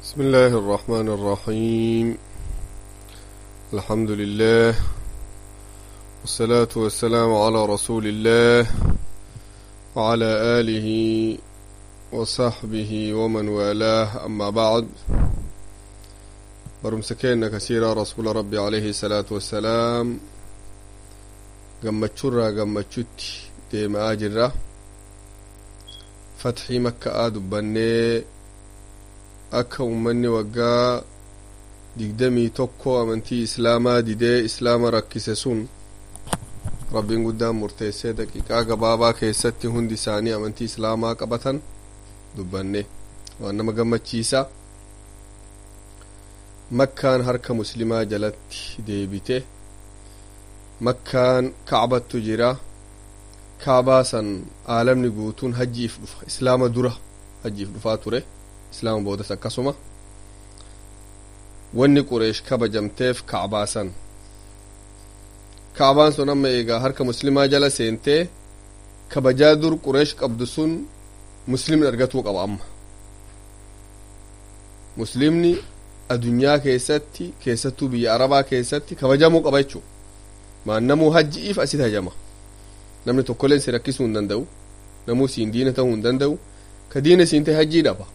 بسم الله الرحمن الرحيم الحمد لله والصلاة والسلام على رسول الله وعلى آله وصحبه ومن والاه أما بعد برمسكين كثيرا رسول ربي عليه الصلاة والسلام قمتشرا قمتشت ديم آجرة فتحي مكة آدبني akka ummanni waggaa digdamii tokko amantii islaamaa didee islaama rakkise sun rabbiin guddaan murteessee daqiiqaa gabaabaa keessatti hundi isaanii amantii islaamaa qabatan dubbanne waan nama gammachiisa makkaan harka muslimaa jalatti deebite makkaan kacbattu jira kaabaa san aalamni guutuun hajjiif dhufa islaama dura hajjiif dhufaa ture islaama boodas akkasuma wanni qureesh kabajamteef kacbaasan kacbaan sun amma eegaa harka muslimaa jala seentee kabajaa dur qureesh qabdu sun muslimni argatuu qaba amma muslimni adunyaa keessatti keessattuu biyya arabaa keessatti kabajamuu qaba jechuu maannamuu hajji'iif asit hajama namni tokkoleen si rakkisuu hin danda'u namuu siin diina ta'uu hin danda'u ka diina siin ta'e hajjii dhaba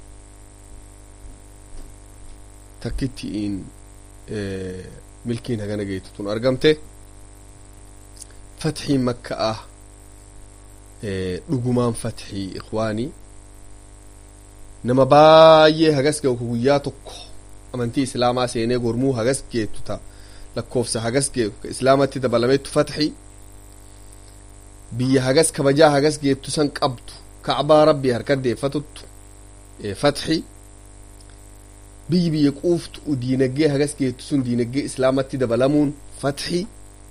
takkittiin milkiin hagana geetu tun argamte fatxiin makka'a dhugumaan fatxii ikwaanii nama baay'ee hagas ga'u guyyaa tokko amantii islaamaa seenee gormuu hagas geetu ta lakkoofsa hagas geetu ka islaamatti dabalameettu fatxii biyya hagas kabajaa hagas geettu san qabdu kacbaa rabbii harkat deeffatuttu fatxii biyyi biyya quuftu diinagdee hagas geettu sun diinagdee islaamatti dabalamuun fatxii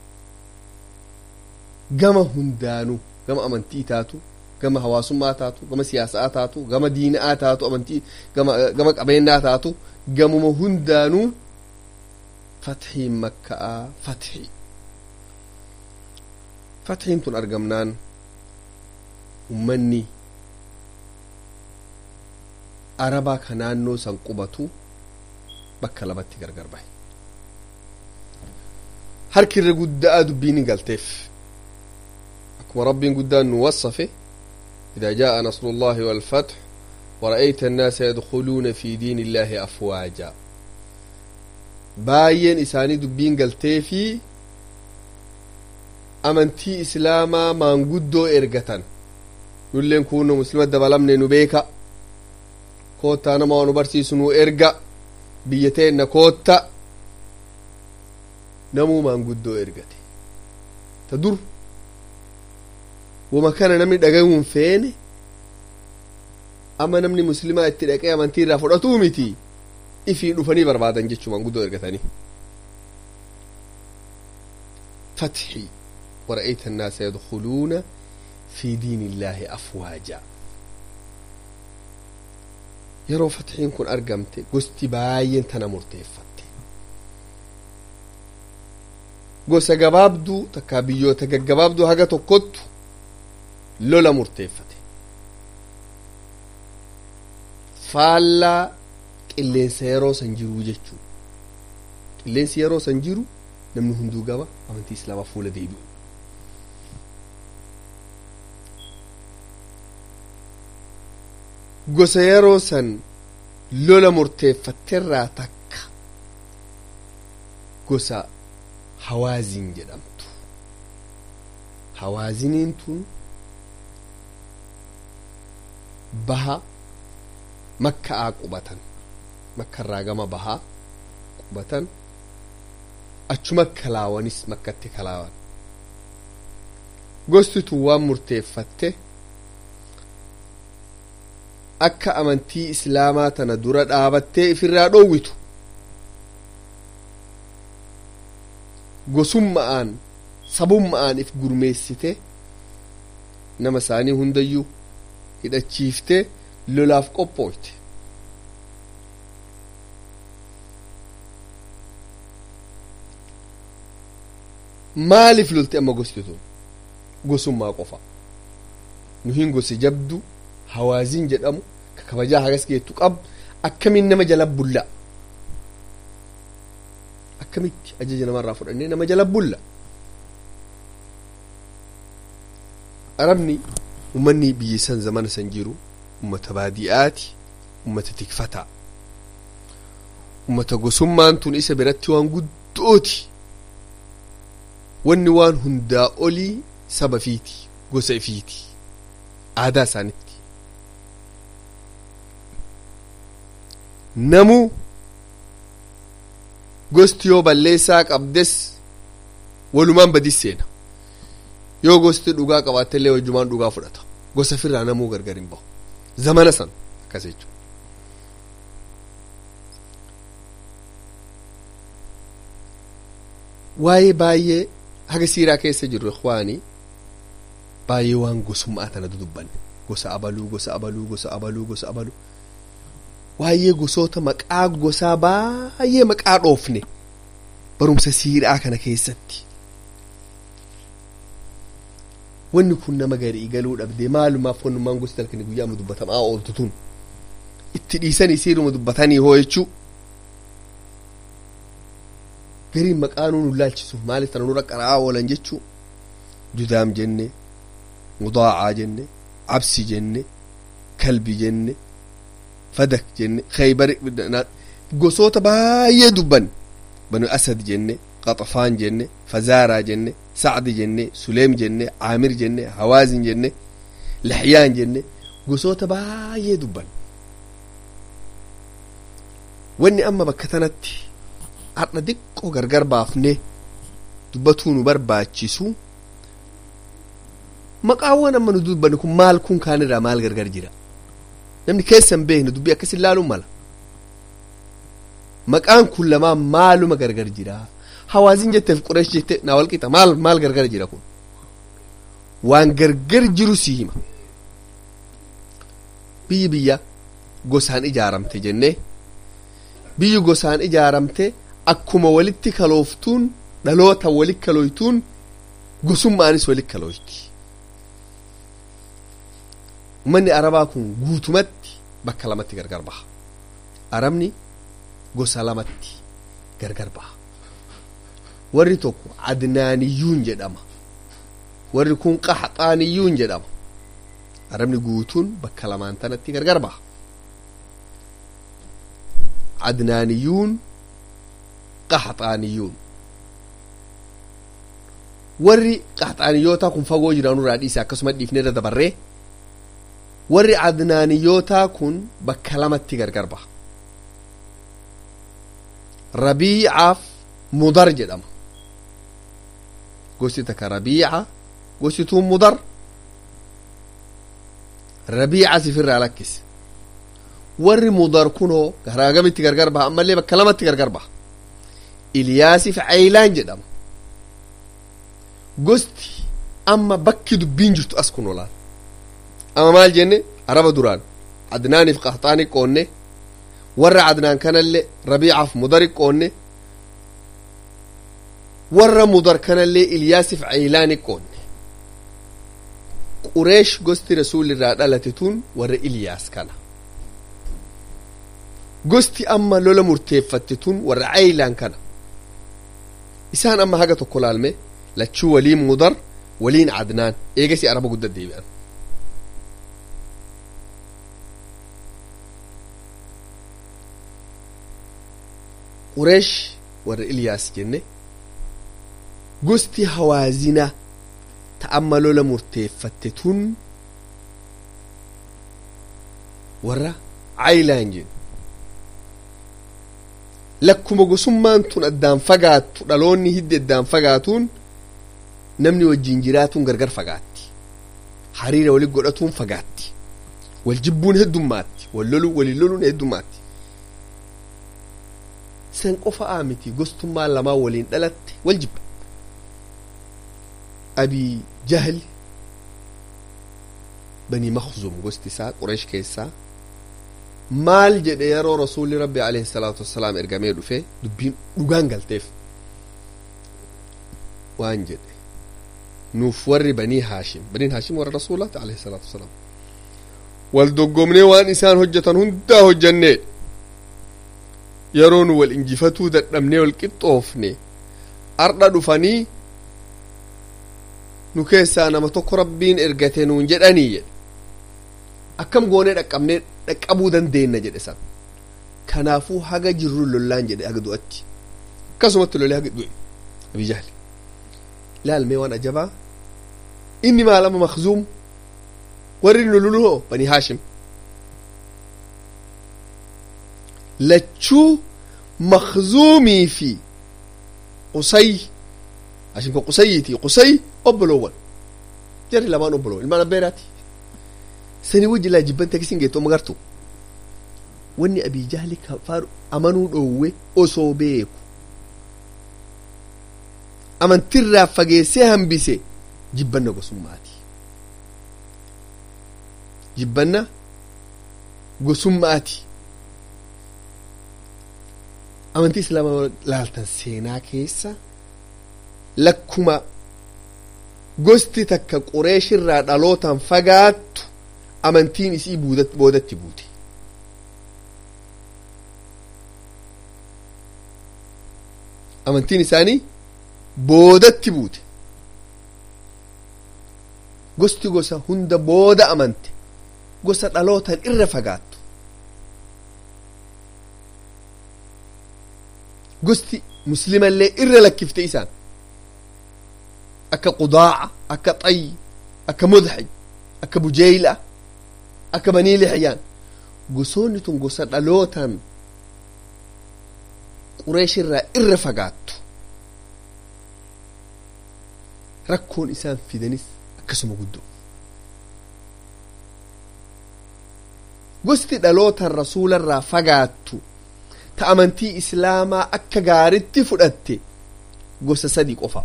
gama hundaanuu gama amantii taatu gama hawaasummaa taatu gama siyaasaa taatu gama diina'aa taatu amantii gama gama qabeenyaa taatu gamuma hundaanuu fatxiin makka'aa fatxii fatxiin tun argamnaan ummanni arabaa ka naannoo san qubatu bakka lamatti gargar bahe harki irra guddaa dubbiin galteef akkuma rabbiin guddaan nu wassafe إذا جاء نصر الله والفتح ورأيت الناس يدخلون في دين الله أفواجا باين إساني دبين قلتي في أمنتي إسلاما ما نقدو إرقة نولين كونو مسلمة دبلمني نبيكا كوتا نما ونبرسي سنو إرقا biyya teenna kootta namuu maanguddoo ergate ta dur wama kana namni dhagayuun feene amma namni muslimaa itti dhaqee amantii irraa fudhatuu miti ifii dhufanii barbaadan jechuu maanguddoo ergatanii فتحي ورأيت الناس يدخلون في دين الله أفواجا yeroo fatxiin kun argamte gosti baay'een tana murteeffatte gosa gabaabduu takkaa biyyoota gaggabaabduu haga tokkottu lola murteeffate faallaa qilleensa yeroo san jiruu jechuu qilleensi yeroo san jiru namni hunduu gaba amantii islaamaa fuula deebi'u gosa yeroo san lola murteeffatterraa takka gosa hawaazin jedhamtu hawaaziniin tun baha makka'aa qubatan makkarraa gama bahaa qubatan achuma kalaawanis makkatti kalaawan gosti tun waan murteeffatte akka amantii islaamaa tana dura dhaabattee ifirraa dhoowwitu gosumma'aan sabumma'aan if gurmeessite nama isaanii hundayyuu hidhachiiftee lolaaf qophooyte maaliif lolte amma gosti tun gosummaa qofa nu hin gosi jabdu hawaaziin jedhamu ka kabajaa hagas geettu qab akkamiin nama jala bulla akkamitti ajaja namarraa fudhannee nama jala bulla arabni ummanni biyya san zamana san jiru ummata baadi'aati ummata tikfataa ummata gosummaan tun isa biratti waan guddooti wanni waan hundaa olii saba fiiti gosa ifiiti aadaa isaanitti namuu gosti yoo balleessaa qabdes walumaan badis seena yoo gosti dhugaa qabaattellee wajjumaan dhugaa fudhata gosa firraa namuu gargar hin bahu zamana san akkas jechuudha waa'ee baay'ee haga siiraa keessa jirru ikhwaanii baay'ee waan gosummaa tana dudubbanne gosa abaluu gosa abaluu gosa abaluu gosa abaluu waa'ee gosoota maqaa gosaa baay'ee maqaa dhoofne barumsa siiraa kana keessatti wanni kun nama garii galuu dhabde maalumaaf wannummaan gosti halkanii guyyaa dubbatamaa ooltu tun itti dhiisanii siiruma dubbatanii hoo jechuu gariin maqaa nuun laalchisuuf maaliif tana nurra qara'aa oolan jechuu judaam jenne mudaacaa jenne absi jenne kalbi jenne fadak jenne khaybar gosoota baay'ee dubbanne banu asad jenne qaxafaan jenne fazaaraa jenne sacdi jenne suleem jenne caamir jenne hawaazin jenne laxyaan jenne gosoota baay'ee dubbanne wanni amma bakka tanatti har'a diqqoo gargar baafne dubbatuu nu barbaachisu maqaawwan amma nu dubbanne kun maal kun kaanirraa maal gargar jira namni keessa hin beekne dubbii akkas ilaaluun mala maqaan kun lamaan maaluma gargar jira hawaazin jetteef qureesh jette naa walqixa maal maal gargar jira kun waan gargar jiru si hima biyyi biyya gosaan ijaaramte jennee biyyi gosaan ijaaramte akkuma walitti kalooftuun dhaloota walit kalooytuun gosummaanis walit kalooyti ummanni arabaa kun guutumatti bakka lamatti gargar baha arabni gosa lamatti gargar baha warri tokko adnaaniyyuun jedhama warri kun qaxaaniyyuun jedhama arabni guutuun bakka lamaan tanatti gargar baha adnaaniyyuun qaxaaniyyuun warri qaxaaniyyootaa kun fagoo jiraanurraa dhiise akkasuma dhiifne irra dabarree warri adnaaniyyootaa kun bakka lamatti gargar baha rabiicaaf mudar jedhama gosti takka rabiica gostituun mudar rabiica sifirraa lakkise warri mudar kunoo garaa gamitti gargar baha ammallee bakka lamatti gargar baha ilyaasiif caylaan jedhama gosti amma bakki dubbiin jirtu as kun olaan amma maal jenne araba duraan adnaaniif qaxaani qoonne warra adnaan kanallee rabiicaaf mudari qoonne warra mudar kanallee ilyaasiif caylaani qoonne qureesh gosti rasuulirraa dhalate tun warra ilyaas kana gosti amma lola murteeffatte tun warra caylaan kana isaan amma haga tokko laalme lachuu waliin mudar waliin adnaan eegasi araba gudda deebi'an qureesh warra ilyaas jenne gosti hawaazina ta amma lola murteeffatte tun warra caylaan jenne lakkuma gosummaan tun addaan fagaattu dhaloonni hiddi addaan fagaatuun namni wajjin jiraatuun gargar fagaatti hariira wali godhatuun fagaatti wal jibbuun heddummaatti wal loluu walin loluun heddummaatti san qofa'aa miti gostummaan lamaa waliin dhalatte wal jibba abii jahli banii makhzum gosti isaa qureesh keessaa maal jedhe yeroo rasuulli rabbi alayhi salaatu wassalaam ergamee dhufe dubbiin dhugaan galteef waan jedhe nuuf warri banii haashim baniin haashim warra rasuulaati alayhi salaatu wassalaam wal doggomnee waan isaan hojjetan hundaa hojjannee yeroo nu wal injifatuu dadhabnee wal qixxoofne ardha dhufanii nu keessaa nama tokko rabbiin ergate nuun jedhanii jedhe akkam goonee dhaqqabnee dhaqqabuu dandeenna jedhe san kanaafuu haga jirru lollaan jedhe haga du'atti akkasumatti lolee haga du'e abii jahli ilaalmee waan ajabaa inni maalama makzuum warri nu luluhoo banii haashim lachuu makzuumii fi qusay haashim ka qusayiiti qusay obboloowwan jarri lamaan obboloowwan ilmaan abbeeraati sanii wajji laa jibbante akisin geettu magartu wanni abii jahli kafaaru amanuu dhoowwe osoo beeku amantirraa fageessee hambise jibbanna gosummaati jibbanna gosummaati amantii islaamaa laaltan seenaa keessa lakkuma gosti takka qureeshirraa dhalootaan fagaattu amantiin isii boodatti buute amantiin isaanii boodatti buute gosti gosa hunda booda amante gosa dhalootaan irra fagaattu gosti muslimallee irra lakkifte isaan akka qudaaca akka xayyi akka mudxij akka bujeyla akka banii lixyaan gosoonni tun gosa dhalootaan qureeshirraa irra fagaattu rakkoon isaan fidanis akkasuma guddoo gosti dhalootaan rasuularraa fagaattu ta amantii islaamaa akka gaaritti fudhatte gosa sadii qofa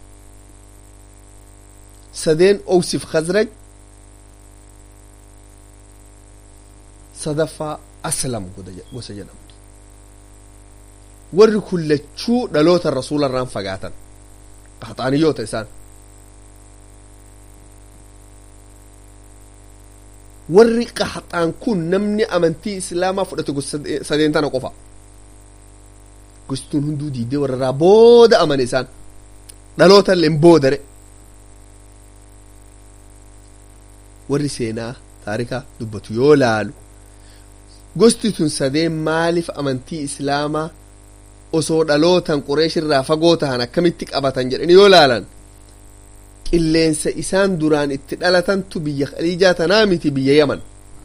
sadeen owsif khazraj sadaffaa aslam gosa jedhamtu warri kun lachuu dhaloota rasuularraan fagaatan qaxaaniyyoota isaan warri qaxaan kun namni amantii islaamaa fudhate gosa sadeen tana qofa gostuun hunduu diidee warrarraa booda amane isaan dhaloota illeen boodare warri seenaa taarikaa dubbatu yoo laalu gosti tun sadeen maaliif amantii islaamaa osoo dhalootan qureeshirraa fagoo tahan akkamitti qabatan jedhanii yoo laalan qilleensa isaan duraan itti dhalatantu biyya khaliijaa tanaa miti biyya yaman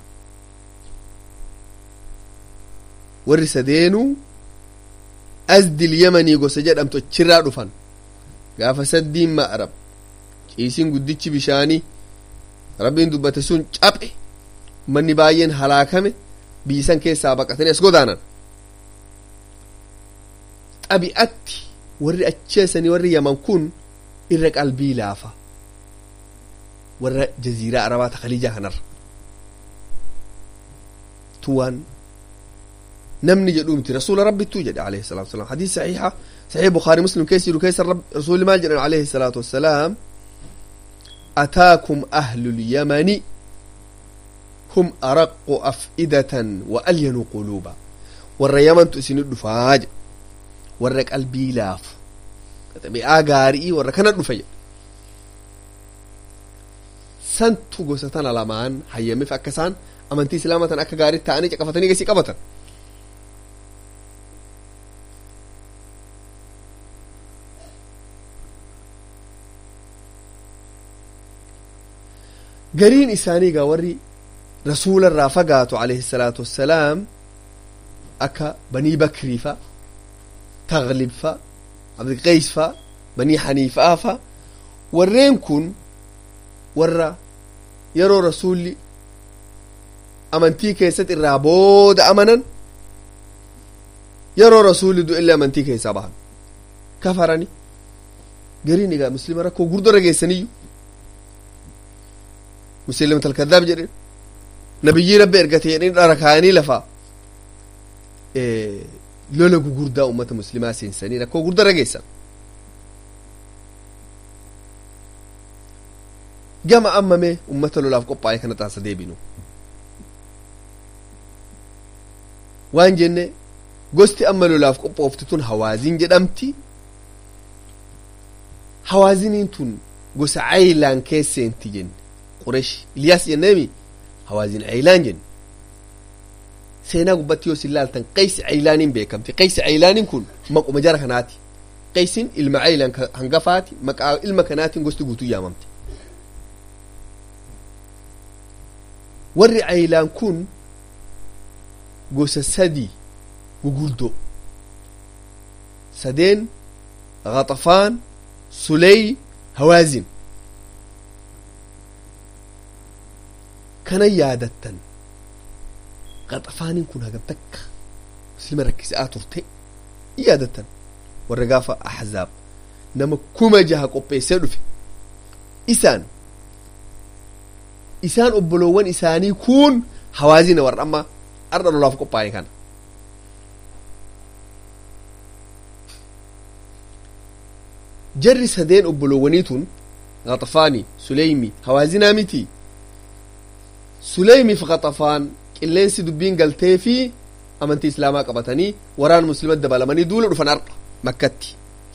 warri sadeenuu asdil yamanii gosa jedhamtu achirraa dhufan gaafa saddiin ma'arab ciisiin guddichi bishaanii rabbiin dubbate sun caphe manni baay'een halaakame biyyisan keessaa baqatanii as godaanan xabi'atti warri acheessanii warri yaman kun irra qalbii laafa warra jaziiraa arabaa ta khaliijaa kanarra tuwaan namni jedhuu miti rasuula rabbittuu jedhe alayhi salaatu wasalaam hadiis saxiixa saxiix bukaarii muslim keessa jiru keessa rasuuli maal jedhan alayhi salaatu wassalaam ataakum ahlu lyamani hum araqu af'idatan wa alyanu quluuba warra yamantu isinit dhufaa jedhe warra qalbii laafu xabi'aa gaarii warra kana dhufe jedhe santu gosa tana lamaan hayyameef akka isaan amantii islaamaa tan akka gaarii ta'anii caqafatanii gasii qabatan gariin isaanii gaa warri rasuula irraa fagaatu alayhi salaatu wassalaam akka banii bakrii fa taglib fa abdiqeys fa banii haniifaa fa warreen kun warra yeroo rasuulli amantii keessatti irraa booda amanan yeroo rasuulli du'ellee amantii keessaa bahan kafarani gariin egaa muslima rakkoo gurguddaa geessaniyyu muslimat alkadaab jedhen nabiyyii rabbi ergate jedhanii dhara kaayanii lafa lola gugurdaa ummata muslimaa seensanii rakkoo gurguddaa rageessan gama ammamee ummata lolaaf qophaa'e kana taasa deebinu waan jenne gosti amma lolaaf qophoofte tun hawaazin jedhamti hawaaziniin tun gosa caylaan keesseenti jenne quresh iliyaas jenneemi hawaazin caylaan jenne seenaa gubbatti yoo sin laaltan qaysi caylaaniin beekamti qaysi caylaaniin kun maquma jara kanaati qaysin ilma caylaan hangafaati maqaa ilma kanaatiin gosti guutuu yaamamte warri caylaan kun gosa sadii gugurdoo sadeen ghaxafaan suley hawaazin kana yaadattan ghaxafaaniin kun hagam takka muslima rakkisaa turte yaadattan warra gaafa ahzaab nama kuma jaha qopheessee dhufe isaan isaan obboloowwan isaanii kun hawaazina warra amma arda lolaaf qophaa'e kana jarri sadeen obboloowwanii tun ghaxafaani suleymi hawaazinaa miti suleymiif ghaxafaan qilleensi dubbiin galtee fi amantii islaamaa qabatanii waraan muslimat dabalamanii duula dhufan arqa makkatti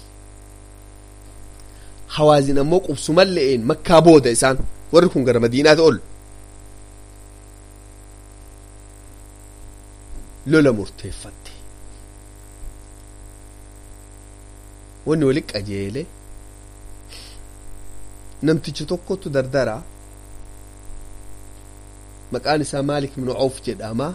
hawaazin ammoo qubsuman le'een makkaa booda isaan warri kun gara madiinaati ol lola murteeffatte wanni wali qajeele namtichi tokkotu dardara maqaan isaa maalik ibnu cawf jedhama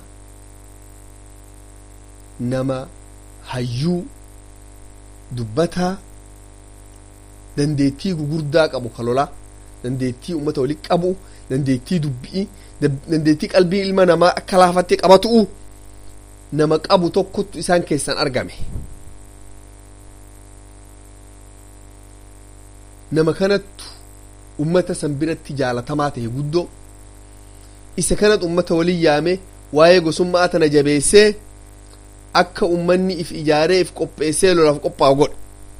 nama hayyuu dubbataa dandeettii gugurdaa qabu ka lolaa dandeettii ummata wali qabu dandeettii dubbii dandeettii qalbii ilma namaa akka laafattee qabatu'u nama qabu tokkotu isaan keessan argame nama kanattu ummata san biratti jaalatamaa ta'e guddoo isa kanatu ummata walin yaame waa'ee gosummaa tana jabeessee akka ummanni if ijaaree if qopheessee lolaaf qophaa'u godhe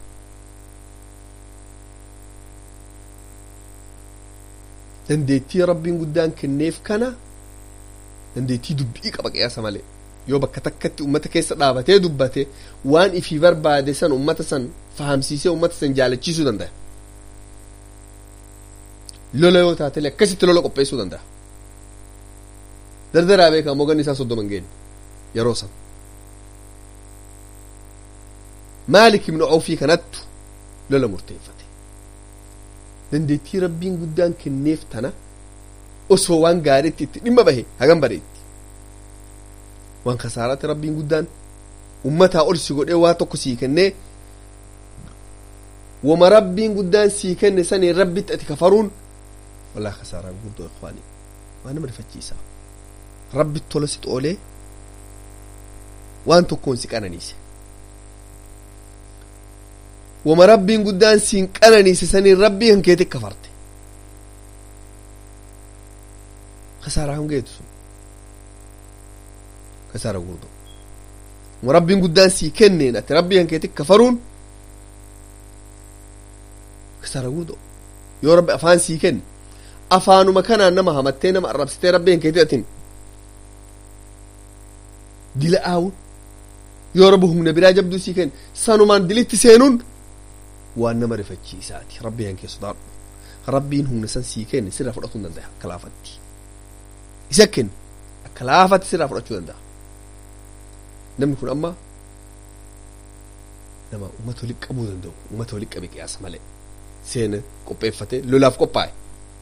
dandeettii rabbiin guddaan kenneef kana dandeettii dubbii qaba qiyaasa malee yoo bakka takkatti ummata keessa dhaabatee dubbate waan ifii barbaade san ummata san fahamsiisee ummata san jaalachiisuu danda'a lola yoo taatele akkasitti lola qopheessuu danda'a dardaraa beekaa moganni isaa soddoma hin geenye yeroo san maalik ibnu awfii kanattu lola murteeffate dandeettii rabbiin guddaan kenneef tana osoo waan gaariitti itti dhimma bahe hagam bareetti waan kasaaraatti rabbiin guddaan ummataa ol si godhee waa tokko sii kennee wama rabbiin guddaan sii kenne saniin rabbitti ati kafaruun walaa kasaaraa guddoo ikwaanii waan nama rifachiisa rabbitti tola si xoolee waan tokkoon si qananiise wama rabbiin guddaan siin qananiise saniin rabbii kan keetti kafarte kasaaraa kan geetu sun kasaara guddoo wama rabbiin guddaan sii kenneen ati rabbii kan keetti kafaruun kasaara guddoo yoo rabbi afaan sii kenne afaanuma kanaan nama hamattee nama arrabsitee rabbii kan keetti atin dila aawun yoo rabbi humna biraa jabduu sii kenne sanumaan dilitti seenuun waan nama rifachiisaati rabbii kan keessa sodaadhu rabbiin humna san sii kenne sirraa fudhachuu hin danda'a akka laafatti isa kenne akka laafatti sirraa fudhachuu danda'a namni kun amma nama ummata walitti qabuu danda'u ummata walitti qabe qiyaasa malee seena qopheeffate lolaaf qophaa'e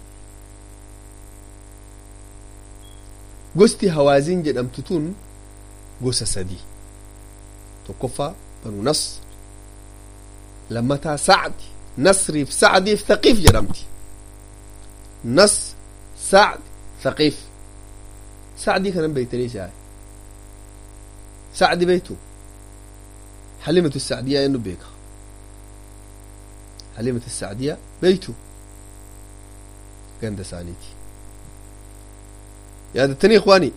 gosti hawaaziin jedhamtu tun gosa sadii tokkoffaa banu nas lammataa sacdi nasriif sacdiif thaqiif jedhamti nas sacd thaqiif sacdii kanan beeytanii isaa sacdi beeytu حليمة السعدية إنه بيكا حليمة السعدية بيتو قند سانيتي يا التاني إخواني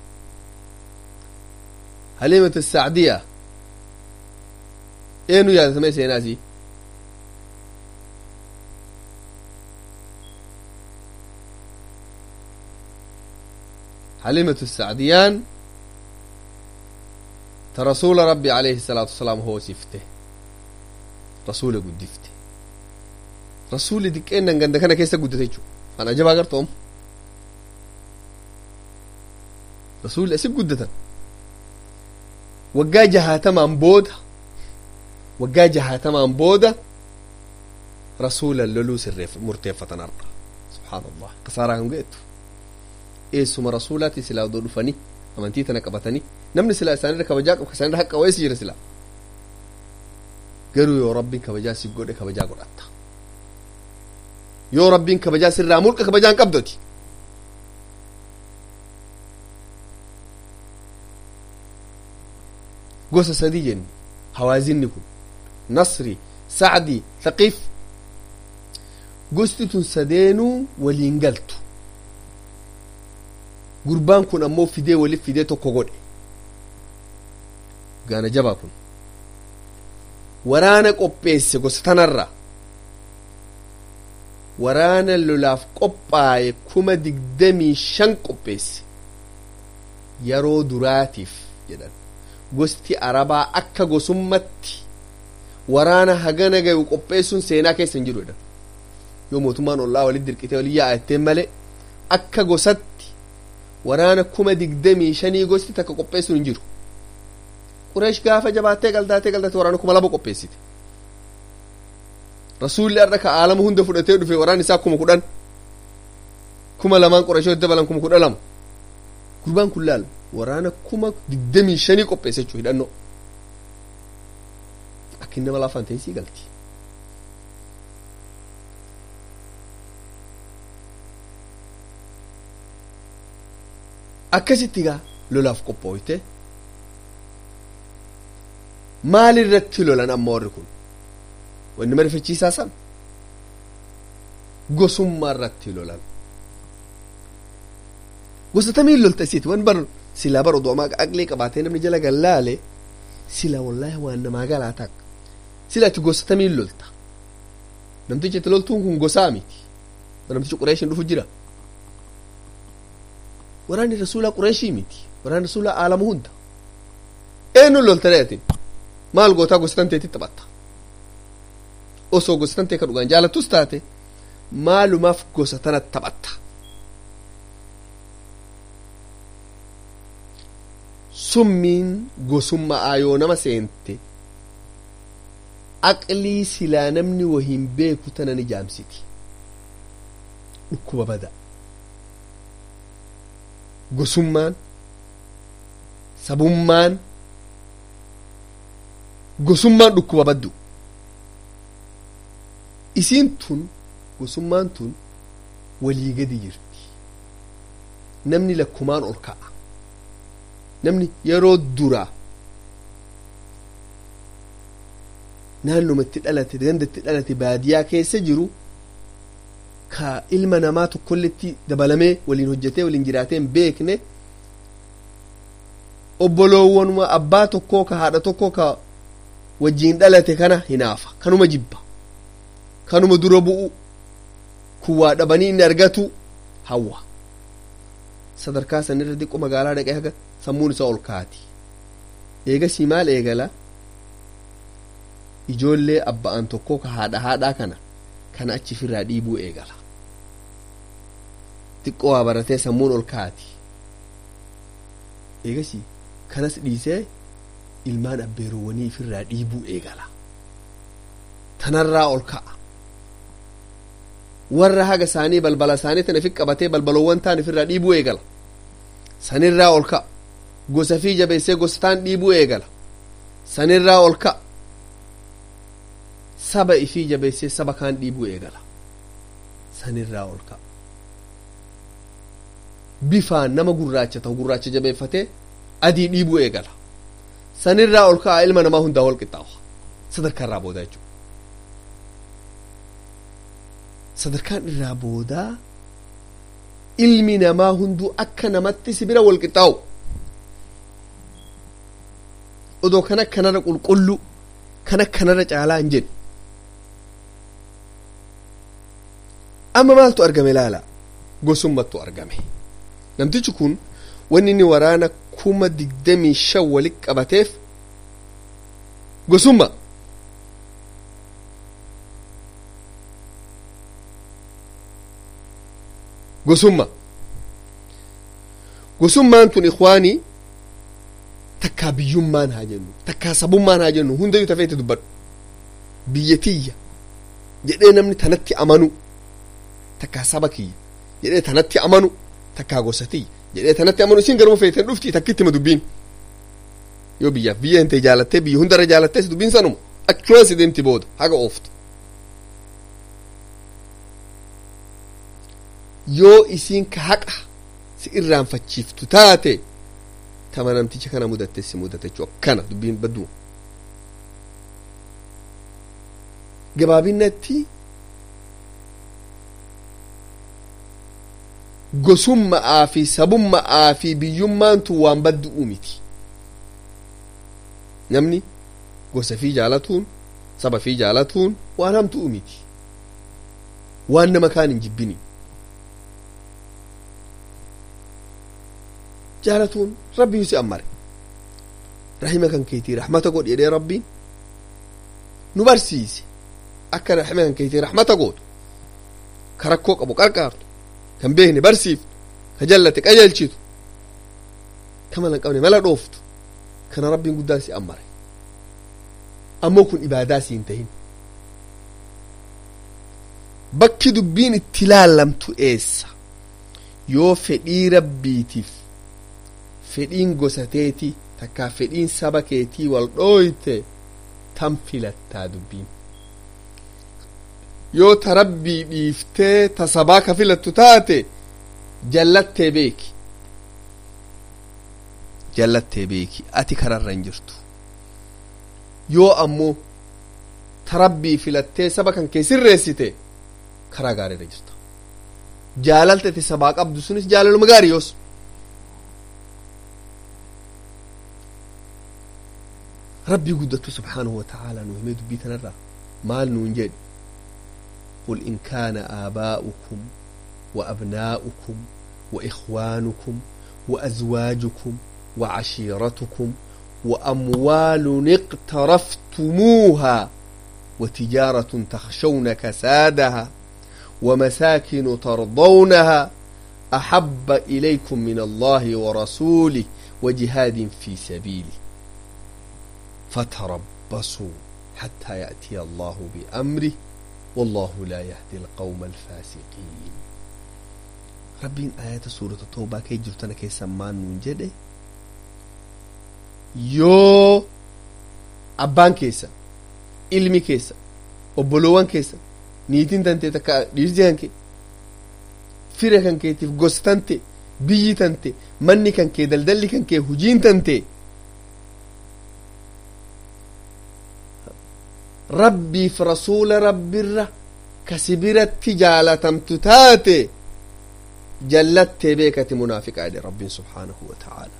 حليمة السعدية إنه يا سمي سيناسي حليمة السعديان ta rasuula rabbi alayhi salaatu wasalaam hoosifte rasuula guddifte rasuulli diqqeennan ganda kana keessa guddate jechu an ajabaa gartoom rasuulli asi guddatan waggaa jahaatamaan booda waggaa jahaatamaan booda rasuula loluu sirreef murteeffatan arra subhaan allah kasaaraa kan ga'ettu eessuma rasuulaati silaa odoo dhufanii amantii tana qabatanii namni silaa isaanirra kabajaa qabu isaanirra haqqa wayeesi jira silaa garuu yoo rabbiin kabajaa si godhe kabajaa godhatta yoo rabbiin kabajaa sirraa mulqa kabajaan qabdoti gosa sadii jenni hawaazinni kun nasri sacdi thaqiif gosti tun sadeenuu waliin galtu gurbaan kun ammoo fidee waliif fidee tokko godhe gaana jabaa kun waraana qopheesse gosa tanarra waraana lolaaf qophaaye kuma digdamii shan qopheesse yeroo duraatiif jedhan gosti arabaa akka gosummatti waraana hagana gayu qopheessuun seenaa keessa hin jiru jedhan yoo mootummaan ollaa walit dirqitee walin yaa'atteen malee akka gosatti waraana kuma digdamii shanii gosti takka qopheessuun hin jiru qureesh gaafa jabaattee galdaatee galdaatee waraana kuma lama qopheessite rasuulli har'a ka aalama hunda fudhatee dhufe waraan isaa kuma kudhan kuma lamaan qureeshoo dabalan kuma kudha lama gurbaan kun laal waraana kuma digdamii shanii qopheesse jechuu hidhannoo akka inni nama laafaan ta'e sii galti akkasitti gaa lolaaf qophooyte maal irratti lolan amma warri kun wanni marifachiisaa san gosummaa irratti lolan gosa tamiin lolta isiiti wan bar silaa bar odoo aqlee qabaatee namni jala gallaale silaa wallaahi waan namaa galaa ta'a sila ati gosa tamiin lolta namtichi itti loltuun kun gosaa miti namtichi qureeshin dhufu jira waraanni rasuulaa qureeshii miti waraanni rasuulaa aalama hunda eenyu lolta dheetin maal gootaa gosa tanteetti taphatta osoo gosa tantee ka dhugaan jaalattus taate maalumaaf gosa tana taphatta summiin gosummaa yoo nama seente aqlii silaa namni wahin beeku tana ni jaamsiti dhukkuba bada gosummaan sabummaan gosummaan dhukkuba baddu isiin tun gosummaan tun walii gadi jirti namni lakkumaan ol ka'a namni yeroo duraa naannumatti dhalate gandatti dhalate baadiyaa keessa jiru ka ilma namaa tokkolletti dabalamee waliin hojjetee waliin jiraatee hin beekne obboloowwanuma abbaa tokkoo ka haadha tokkoo ka wajjiin dhalate kana hinaafa kanuma jibba kanuma dura bu'u kuwaa dhabanii inni argatu hawwa sadarkaa sanirra diqqo magaalaa dhaqee haga sammuun isaa ol kaati eegasii maal eegala ijoollee abba'an tokkoo ka haadha haadhaa kana kana achi firraa dhiibuu eegala xiqqoo waa baratee sammuun ol kaati eegasii kanas dhiisee ilmaan abbeerowwanii ifirraa dhiibuu eegala tanarraa ol ka'a warra haga isaanii balbala isaanii tana fi qabatee balbalowwan taan ifirraa dhiibuu eegala sanirraa ol ka'a gosa fi jabeessee gosa taan dhiibuu eegala sanirraa ol ka'a saba ifii jabeessee saba kaan dhiibuu eegala sanirraa ol ka'a bifaan nama gurraacha ta'u gurraacha jabeeffatee adii dhiibuu eegala sanirraa ol ka'a ilma namaa hundaa wal qixxaawa sadarkaarraa boodaa jechuudha sadarkaan irraa boodaa ilmi namaa hunduu akka namatti si bira wal qixxaawu odoo kana kanarra qulqullu kana kanarra caalaa hin jedhu amma maaltu argame laala gosummattu argame namtichi kun wanni inni waraana kuma digdamii shan walit qabateef gosumma gosumma gosummaan tun ikwaanii takkaa biyyummaan haa jennu takkaa sabummaan haa jennu hundayyuu tafeeti dubbadhu biyya tiyya jedhee namni tanatti amanu takkaa saba kiyya jedhee tanatti amanu takkaa gosa tiyya jedhee tanatti amanu isin garuma feeten dhufti takkitti ma dubbiin yoo biyyaaf biyya hinte jaalattee biyya hundarra jaalattee dubbiin sanuma achumaan si deemti booda haga ooftu yoo isiin ka haqa si irraanfachiiftu taate tama namticha kana mudatte si mudate jechuu akkana dubbiin badduma gabaabinatti gosummaa fi sabummaa fi biyyummaantu waan baddu'u miti namni gosa fi jaalatuun saba fi jaalatuun waan hamtu'u miti waan nama kaan hin jibbini jaalatuun rabbiin si ammare rahima kan keetii rahmata godhi jedhee rabbiin nu barsiise akka rahima kan keetii rahmata gootu ka rakkoo qabu qarqaartu kan beekne barsiiftu ka jallate qajeelchitu ka mala hin qabne mala dhooftu kana rabbiin guddaa si ammare ammoo kun ibaadaa si hin tahin bakki dubbiin itti laallamtu eessa yoo fedhii rabbiitiif fedhiin gosateeti takkaa fedhiin saba keetii wal dhooyte tan filattaa dubbiin yoo ta rabbii dhiiftee ta sabaa ka filattu taate jallattee beeki jallattee beeki ati kararra hin jirtu yoo ammoo ta rabbii filattee saba kan kee sirreessite karaa gaariirra jirta jaalalte ati sabaa qabdu sunis jaalaluma gaarii yoos rabbii guddattu subhaanahu wa ta'aalaa nu himee dubbii tanarraa maal nuun jedhi قل إن كان آباؤكم وأبناؤكم وإخوانكم وأزواجكم وعشيرتكم وأموال اقترفتموها وتجارة تخشون كسادها ومساكن ترضونها أحب إليكم من الله ورسوله وجهاد في سبيله فتربصوا حتى يأتي الله بأمره والله لا يهدي القوم الفاسقين ربين آيات سورة التوبة كي جرتنا كي سمان من جده yoo abbaan keessa ilmi keessa obboloowwan keessa niitiin tante takka dhiirsi kan kee fira kan keetiif gosa tante biyyi tante manni kan kee daldalli kan kee hujiin tante rabbiif rasuula rabbirra kasi biratti jaalatamtu taate jallattee beekati munaafiqaa jedhe rabbiin subhaanahu wa ta'aala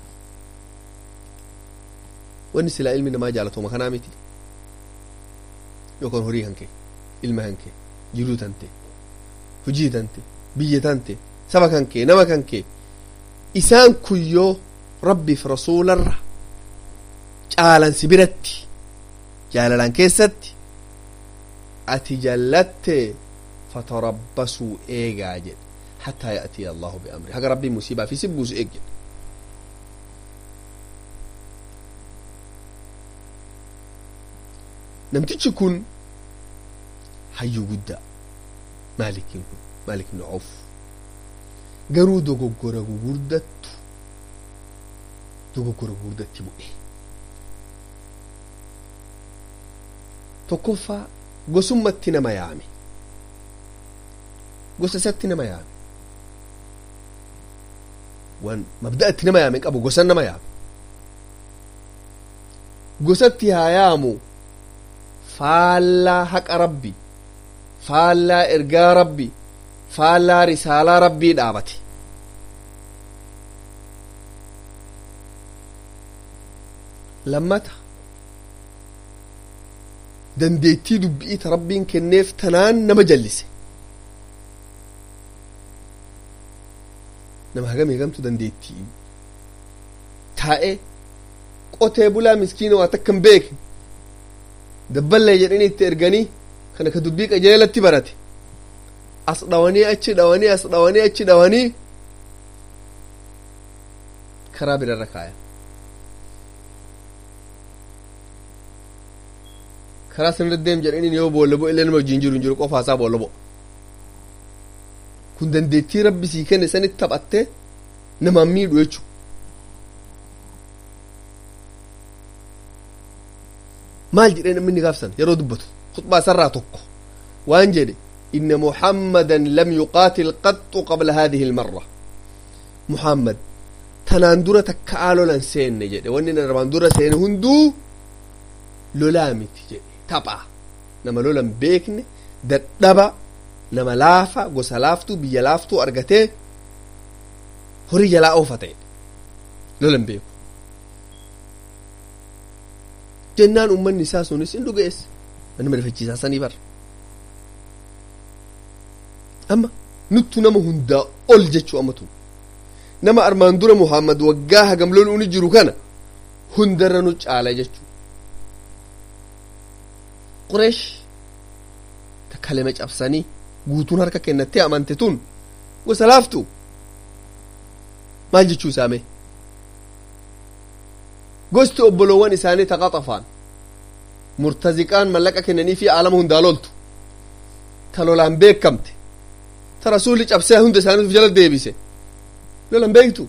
wanni silaa ilmi namaa jaalatuma kanaa miti yookaan horii kan kee ilma kan kee jiruu tante hujii tante biyya tante saba kan kee nama kan kee isaan kun yoo rabbiif rasuularra caalansi biratti jaalalaan keessatti ati jallatte fatarabbasuu eegaa jedhe hattaa ya'tiya allahu biamri haga rabbiin musiibaa fi sibbuusu eeg jedhe namtichi kun hayyuu guddaa maalikiin kun maalik ibnu auf garuu dogoggora gugurdattu dogoggora gugurdatti bu'e tokkoffaa gosummatti nama yaame gosa isatti nama yaame wan mabda'atti nama yaame qabu gosan nama yaame gosatti haa yaamu faallaa haqa rabbi faallaa ergaa rabbi faallaa risaalaa rabbii dhaabate lammata dandeettii dubbi'ii ta rabbiin kenneef tanaan nama jallise nama hagam eegamtu dandeettii taa'e qotee bulaa miskiina waa takka hin beekne dabballee jedhanii itti erganii kana ka dubbii qajeelatti barate as dhawanii achi dhawanii as dhawanii achi dhawanii karaa birarra kaayan karaa sanirra deem jedhanii yoo boolla bo'e illee nama wajjin jiru hin jiru qofaasaa boolla bo'e kun dandeettii rabbi sii kenne sanitti taphattee namaan miidhu jechuudha. maal jedhee namni gaafsan yeroo dubbatu khutbaa isarraa tokko waan jedhe inna muhammadan lam yuqaatil qaxxu qabla haadihi ilmarra muhammad tanaan dura takka aa lolan seenne jedhe wanni armaan dura seene hunduu lolaa miti jedhe taphaa nama lolan beekne dadhaba nama laafa gosa laaftuu biyya laaftuu argatee horii jalaa oofa ta'e lolan beeku jennaan ummanni isaa sunis hin dhugeesse nama rifachiisaa sanii bara amma nuttu nama hundaa ol jechuu ammatu nama armaan dura muhammad waggaa hagam lol'uuni jiru kana hundarra nu caala jechuu qureesh takkalema cabsanii guutuun harka kennattee amante tun gosa laaftu maal jechuu isaame gosti obboloowwan isaanii taqaxafaan murtaziqaan mallaqa kennanii fi aalama hundaa loltu ta lolaan beekamte ta rasuulli cabsee hunda isaanii jala deebise lolan beektu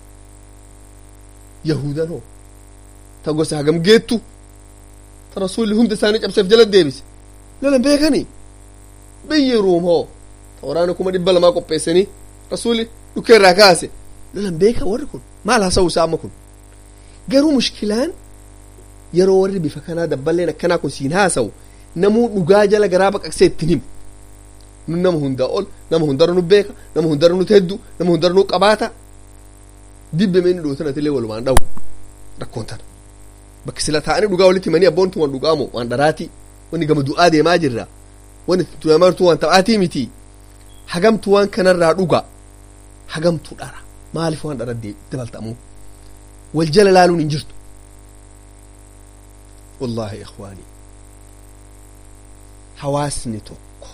yahudan hoo ta gosa hagam geettu ta rasuulli hunda isaanii cabseef jala deebise lolan beekanii biyyi ruum hoo ta waraana kuma dhibba lamaa qopheessanii rasuulli dhukkee irraa kaase lolan beeka warri kun maal haasa'u isaa amma kun garuu mushkilaan yeroo warri bifa kanaa dabballeen akkanaa kun siin haasa'u namuu dhugaa jala garaa baqaqsee ittiin himu nun nama hundaa ol nama hundarra nu beeka nama hundarra nu heddu nama hundarra nu qabaata dibbe meenni dhootanatilee walumaan dhawu rakkoon tana bakki sila taa'anii dhugaa walitti himanii abboon tun waan dhugaamu waan dharaatii wanni gama du'aa deemaa jirra wanni tunamartu waan taphaatii miti hagamtu waan kanarraa dhuga hagamtu dhara maaliif waan dhara dabaltamuu wal jala laaluun hin jirtu wallaahi ikhwaanii hawaasni tokko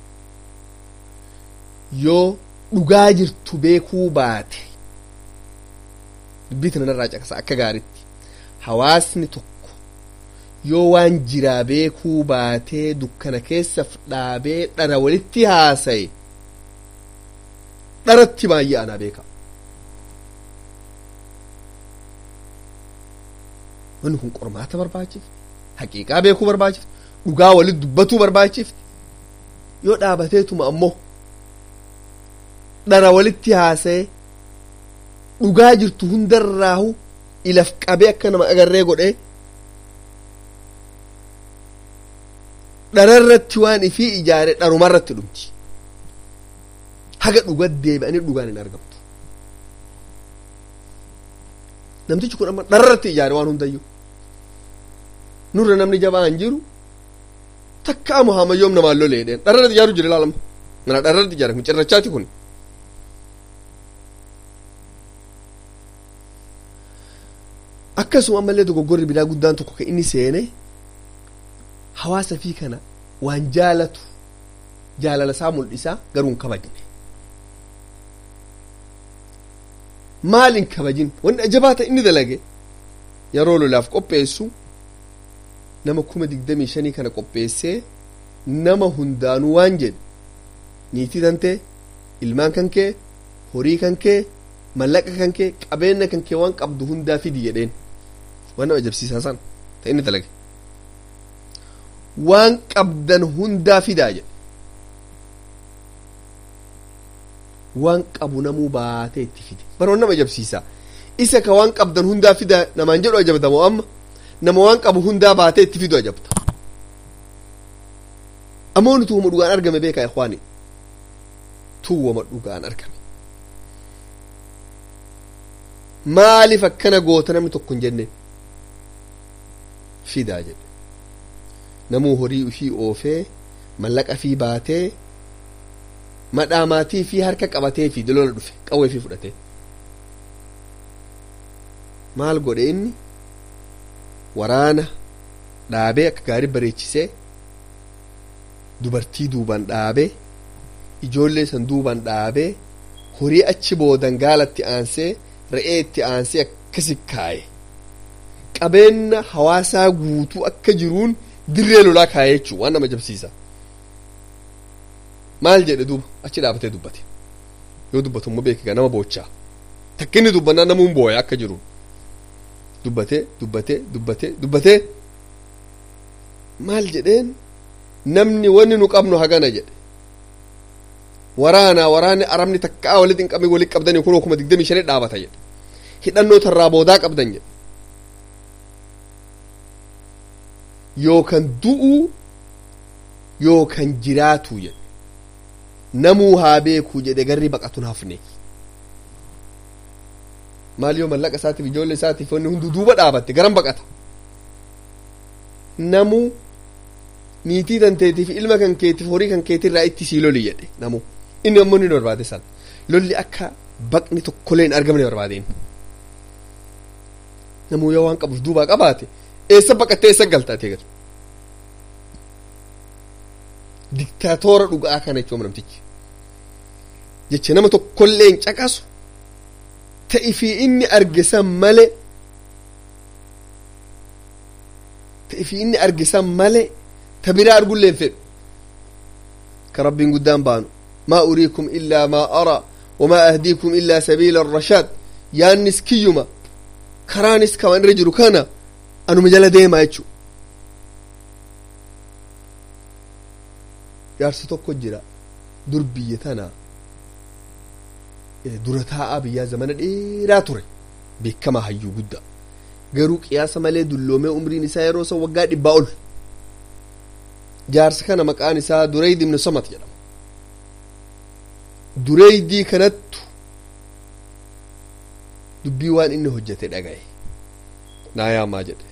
yoo dhugaa jirtu beekuu baate dubbii tanarraa caqasa akka gaaritti hawaasni tokko yoo waan jiraa beekuu baatee dukkana keessa dhaabee dhara walitti haasaye dharatti baay'ee anaa beeka wanni kun qormaata barbaachifte haqiiqaa beekuu barbaachifte dhugaa walitti dubbatuu barbaachifte yoo dhaabateetuma ammoo dhara walitti haasaye dhugaa jirtu hundarraahu ilaf qabee akka nama agarree godhee dhararratti waan ifii ijaare dharumarratti dhumti haga dhugaa deebi'anii dhugaan hin argamtu namtichi kun amma dhararratti ijaare waan hundayyuu nurra namni jabaa hin jiru takkaa muhammayyoom namaan loleedheen dhararratti ijaaru jira ilaalama mana dhararratti ijaare kun cirrachaati kun akkasuma ammallee dogoggorri bidaa guddaan tokko kan inni seene hawaasa fi kana waan jaalatu jaalala isaa mul'isaa garuu hin kabajne maal hin kabajin wanni ajabaa ta'e inni dalage yeroo lolaaf qopheessu nama kuma digdamii shanii kana qopheessee nama hundaanuu waan jedhe niitii kan kee ilmaan kan kee horii kan kee mallaqa kan kee qabeenya kan kee waan qabdu hundaa fidi jedheen waan nama ajabsiisaa san ta'e inni dalage waan qabdan hundaa fidaa jedhe waan qabu namuu baatee itti fide bara nama ajabsiisaa isa ka waan qabdan hundaa fidaa namaan jedhu ajabtamoo amma nama waan qabu hundaa baatee itti fidu ajabta ammoo nuti wama dhugaan argame beekaa ikwaani tu wama dhugaan argame maaliif akkana goota namni tokko hin jenne fidaa jedhe namuu horii ufii oofee mallaqa fii baatee madhaa maatii fi harka qabatee fi lola dhufe qawwee fi fudhatee maal godhe inni waraana dhaabee akka gaarii bareechisee dubartii duuban dhaabee ijoollee san duuban dhaabee horii achi boodan gaalatti aansee re'ee itti aansee akkasi kaaye qabeenya hawaasaa guutuu akka jiruun dirree lolaa kaayee jechuun waan nama jabsiisa maal jedhe duuba achi dhaabatee dubbate yoo dubbatu immoo beekiga nama boochaa takkinni dubbannaa namuun booya akka jiruun dubbatee dubbatee dubbatee dubbatee maal jedheen namni wanni nu qabnu hagana jedhe waraanaa waraanni arabni takkaa walitti hin qabne walitti qabdanii kun kuma digdamii shanii dhaabata jedhe hidhannoo tarraa boodaa qabdan jedhe yookan du'uu yookan jiraatuu jedhe namuu haa beekuu jedhe garri baqatu hafne maal yoo mallaqa isaatiif ijoollee isaatiif wanni hundu duuba dhaabatte garan baqata namuu niitii tanteetiif ilma kan keetiif horii kan keetirraa itti sii loli jedhe namuu inni ammoo ni barbaade san lolli akka baqni tokkollee hin argamne barbaadeen namuu yoo waan qabuuf duubaa qabaate eessa baqattee eessa galta atee gatu diktaatoora dhugaa kana jechuun namtichi jecha nama tokkollee hin caqasu ta'i fi inni argisan male ta'i fi inni argisan male ta biraa argullee hin fedhu ka rabbiin guddaan baanu maa uriikum illaa maa araa wamaa ahdiikum illaa sabiila arrashaad yaannis kiyyuma karaanis kaman irra jiru kana anuma jala deemaa jechu jaarsi tokko jira dur biyya tana dura taa'aa biyyaa zamana dheeraa ture beekamaa hayyuu guddaa garuu qiyaasa malee dulloomee umriin isaa yeroo san waggaa dhibbaa ol jaarsa kana maqaan isaa dureyd ibnu samat jedhama dureydii kanattu dubbii waan inni hojjete dhagaye naa yaamaa jedhe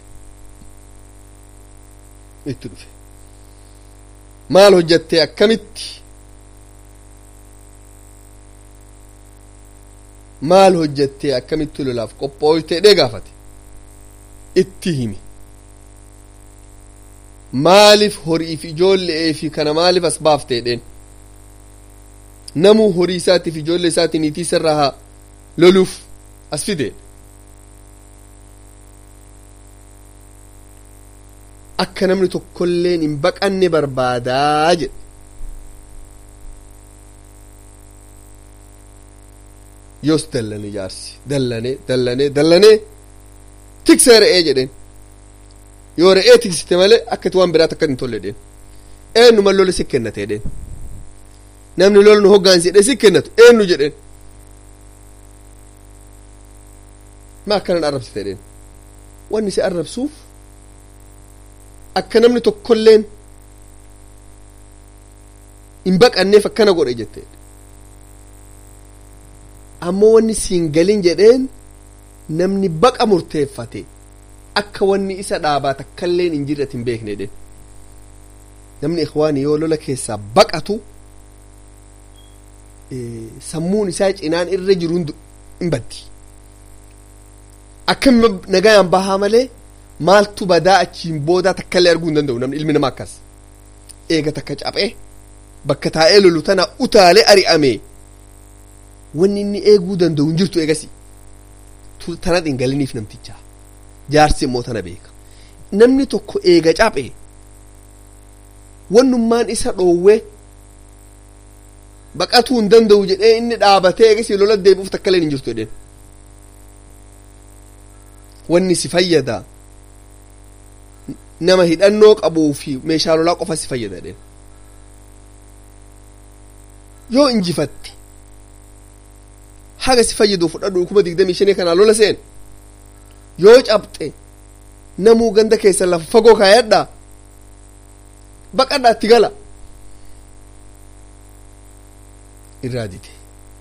itti dhufe maal hojjattee akkamitti maal hojjattee akkamitti lolaaf qophooytee dhee gaafate itti himi maaliif horiif ijoollee fi kana maaliif as baaftee dheen namuu horii isaatiif ijoollee isaatii niitii isarraa haa loluuf as fide akka namni tokkolleen hin baqanne barbaadaa jedhe yoos dallane jaarsi dallane dallane dallane tiksee re'ee jedheen yoo re'ee tiksite malee akkati waan biraat akka hin tolle dheen eenyuma lola si kennate dheen namni lola nu hoggaansidhe si kennatu eenyu jedheen ma akkanan arrabsite dheen wanni si arrabsuuf akka namni tokkolleen hin baqanneef akkana godhe jette ammoo wanni siin galin jedheen namni baqa murteeffate akka wanni isa dhaabaa takkalleen hin jirre hin beekne jedheen namni ikhwaani yoo lola keessaa baqatu sammuun isaa cinaan irra jiru hin baddi akka nagayaan bahaa malee maaltu badaa achiin boodaa takkallee arguu hin danda'u namni ilmi namaa akkas eega takka caphee bakka taa'ee lolu tana utaalee ari'ame wanni inni eeguu danda'u hin jirtu eegasi tana dhingaliniif namticha jaarsi immoo tana beeka namni tokko eega caphee wannummaan isa dhoowwee baqatuu hin danda'u jedhee inni dhaabatee eegasi lola deebi'uuf takkallee hin jirtu jedheen wanni si fayyada nama hidhannoo qabuu fi meeshaa lolaa qofa si fayyada jedheen yoo injifatte haga si fayyadu fudhadhu kuma digdamii shanii kanaa lola seen yoo cabxe namuu ganda keessa lafa fagoo kaayadhaa baqadhaa itti gala irraa dide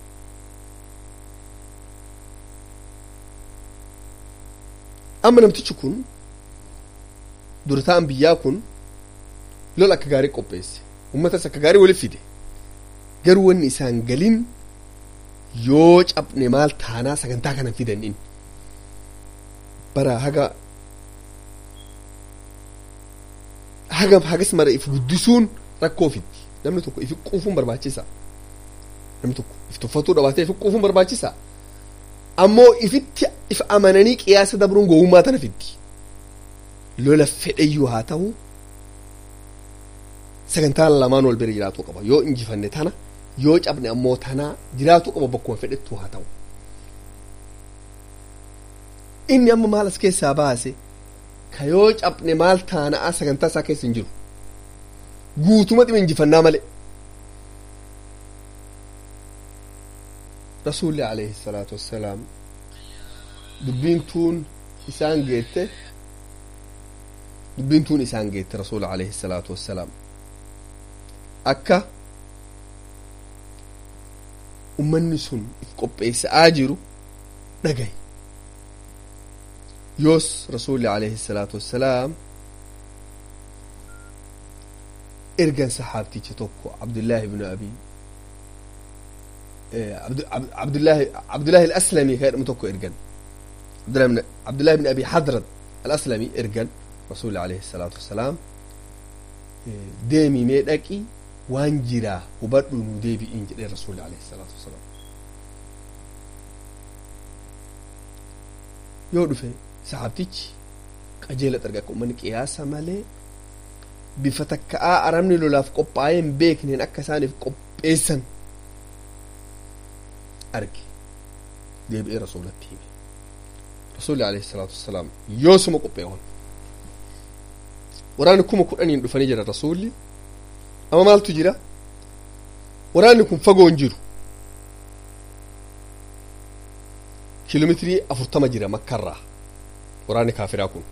amma namtichi kun durataan biyyaa kun lola akka gaarii qopheesse ummatas akka gaarii waliif fide garuu wanni isaan galin yoo cabne maal taanaa sagantaa kana fidan in bara haga hagam hagas mara if guddisuun rakkoo fitti namni tokko ifi quufuun barbaachisa namni tokko if tuffatuu dhabaatee ifi quufuun barbaachisa ammoo ifitti if amananii qiyaasa dabruun gowwummaa tana fitti lola fedheyyuu haa ta'u sagantaan lamaan wal bira jiraatuu qaba yoo injifanne tana yoo cabne ammoo tanaa jiraatuu qaba bakkuma fedhettu haa ta'u inni amma maal as keessaa baase ka yoo cabne maal taana'a sagantaa isaa keessa hin jiru guutuma dhima injifannaa malee rasuulli alayhi salaatu wassalaam dubbiin tuun isaan geette dubbiin tuun isaan geette rasuuli alayhi salaatu wassalaam akka ummanni sun if qopheessa'aa jiru dhagaye yoos rasuulli alayhi salaatu wassalaam ergan saxaabticha tokko abdullaahi ibnu abi abdullaahi abdullaahi alaslami ka jedhamu tokko ergan abdullahi ibn abi hadrad alaslami ergan rasuulli alayhi salaatu wassalaam deemi mee dhaqi waan jiraa hubadhu nu deebi'iin jedhee rasuulli alayhi salaatu wassalaam yoo dhufe saxaabtichi qajeela xarga akka ummanni qiyaasa malee bifa takka'aa arabni lolaaf qophaa'ee hin beekneen akka isaaniif qopheessan arge deebi'ee rasuulatti hime rasuulli alayhi salaatu wassalaam yoosuma qopheewan waraanni kuma kudhaniin dhufanii jira rasuulli amma maaltu jira waraanni kun fagoo hin jiru kiiloomeetirii afurtama jira makkarraa waraanni kaafiraa kun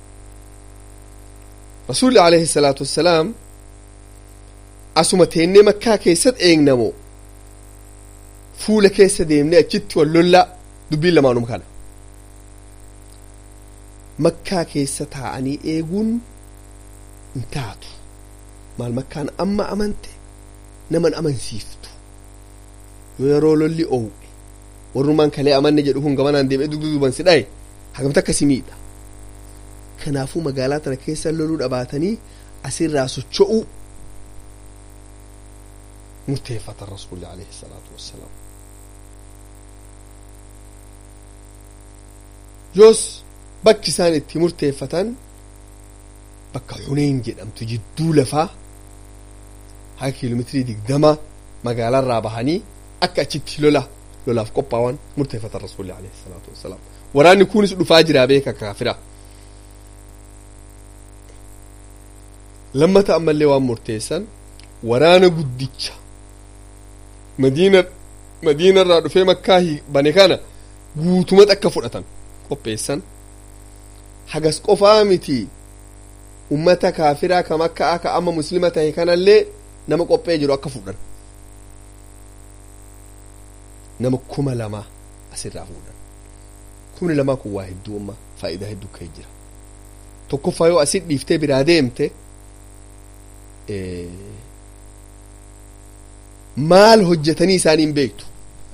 rasuulli alayhi salaatu wassalaam asuma teennee makkaa keessatti eegnamoo fuula keessa deemnee achitti wal lollaa dubbiin lamaanuma kana makkaa keessa taa'anii eeguun hin taatu maal makkaan amma amante naman amansiiftu yoo yeroo lolli oowwe warrumaan kalee amanne jedhu kun gamanaan deemee dugduuban si dhaye hagamta akkasi miidha kanaafuu magaalaa tana keessa loluu dhabaatanii asirraa socho'uu murteeffatan rasuulli alayhi salaatu wassalaam yoos bakki isaan itti murteeffatan bakka xuneyn jedhamtu jidduu lafaa haga kiiloomeetirii digdama magaalaarraa bahanii akka achitti lola lolaaf qophaa'an murteeffatan rasuulli alayhi salaatu wassalaam waraanni kunis dhufaa jiraa beeka kaafira lammata ammallee waan murteessan waraana guddicha madiina madiinarraa dhufee makkaa bane kana guutumatti akka fudhatan qopheessan hagas qofaa miti ummata kaafiraa ka makkaa ka amma muslima tahe kanallee nama qophee jiru akka fudhan nama kuma lama asirraa fuudhan kumni lamaa kun waa hedduu amma faayidaa hedduu ka'e jira tokkoffaa yoo asit dhiiftee biraa deemte maal hojjetanii isaanii hin beektu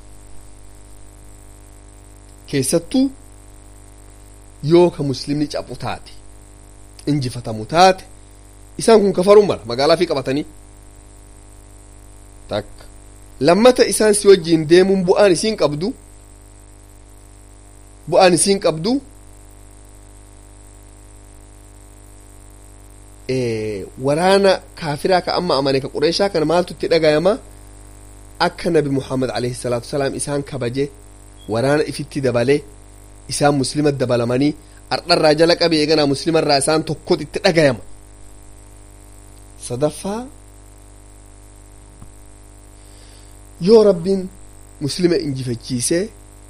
keessattuu yoo ka muslimni cabu taate injifatamu taate isaan kun kafaruu mala magaalaa fi qabatanii takka lammata isaan si wajjiin deemuun bu'aan isiin qabdu bu'aan isiin qabdu waraana kaafiraa ka amma amane ka qureeshaa kana maaltu itti dhagayama akka nabi muhammad alayhi salaatu wasalaam isaan kabaje waraana ifitti dabale isaan muslima dabalamanii ardharraa jala qabe eeganaa muslimarraa isaan tokkot itti dhagayama sadaffaa yoo rabbiin muslima injifachiisee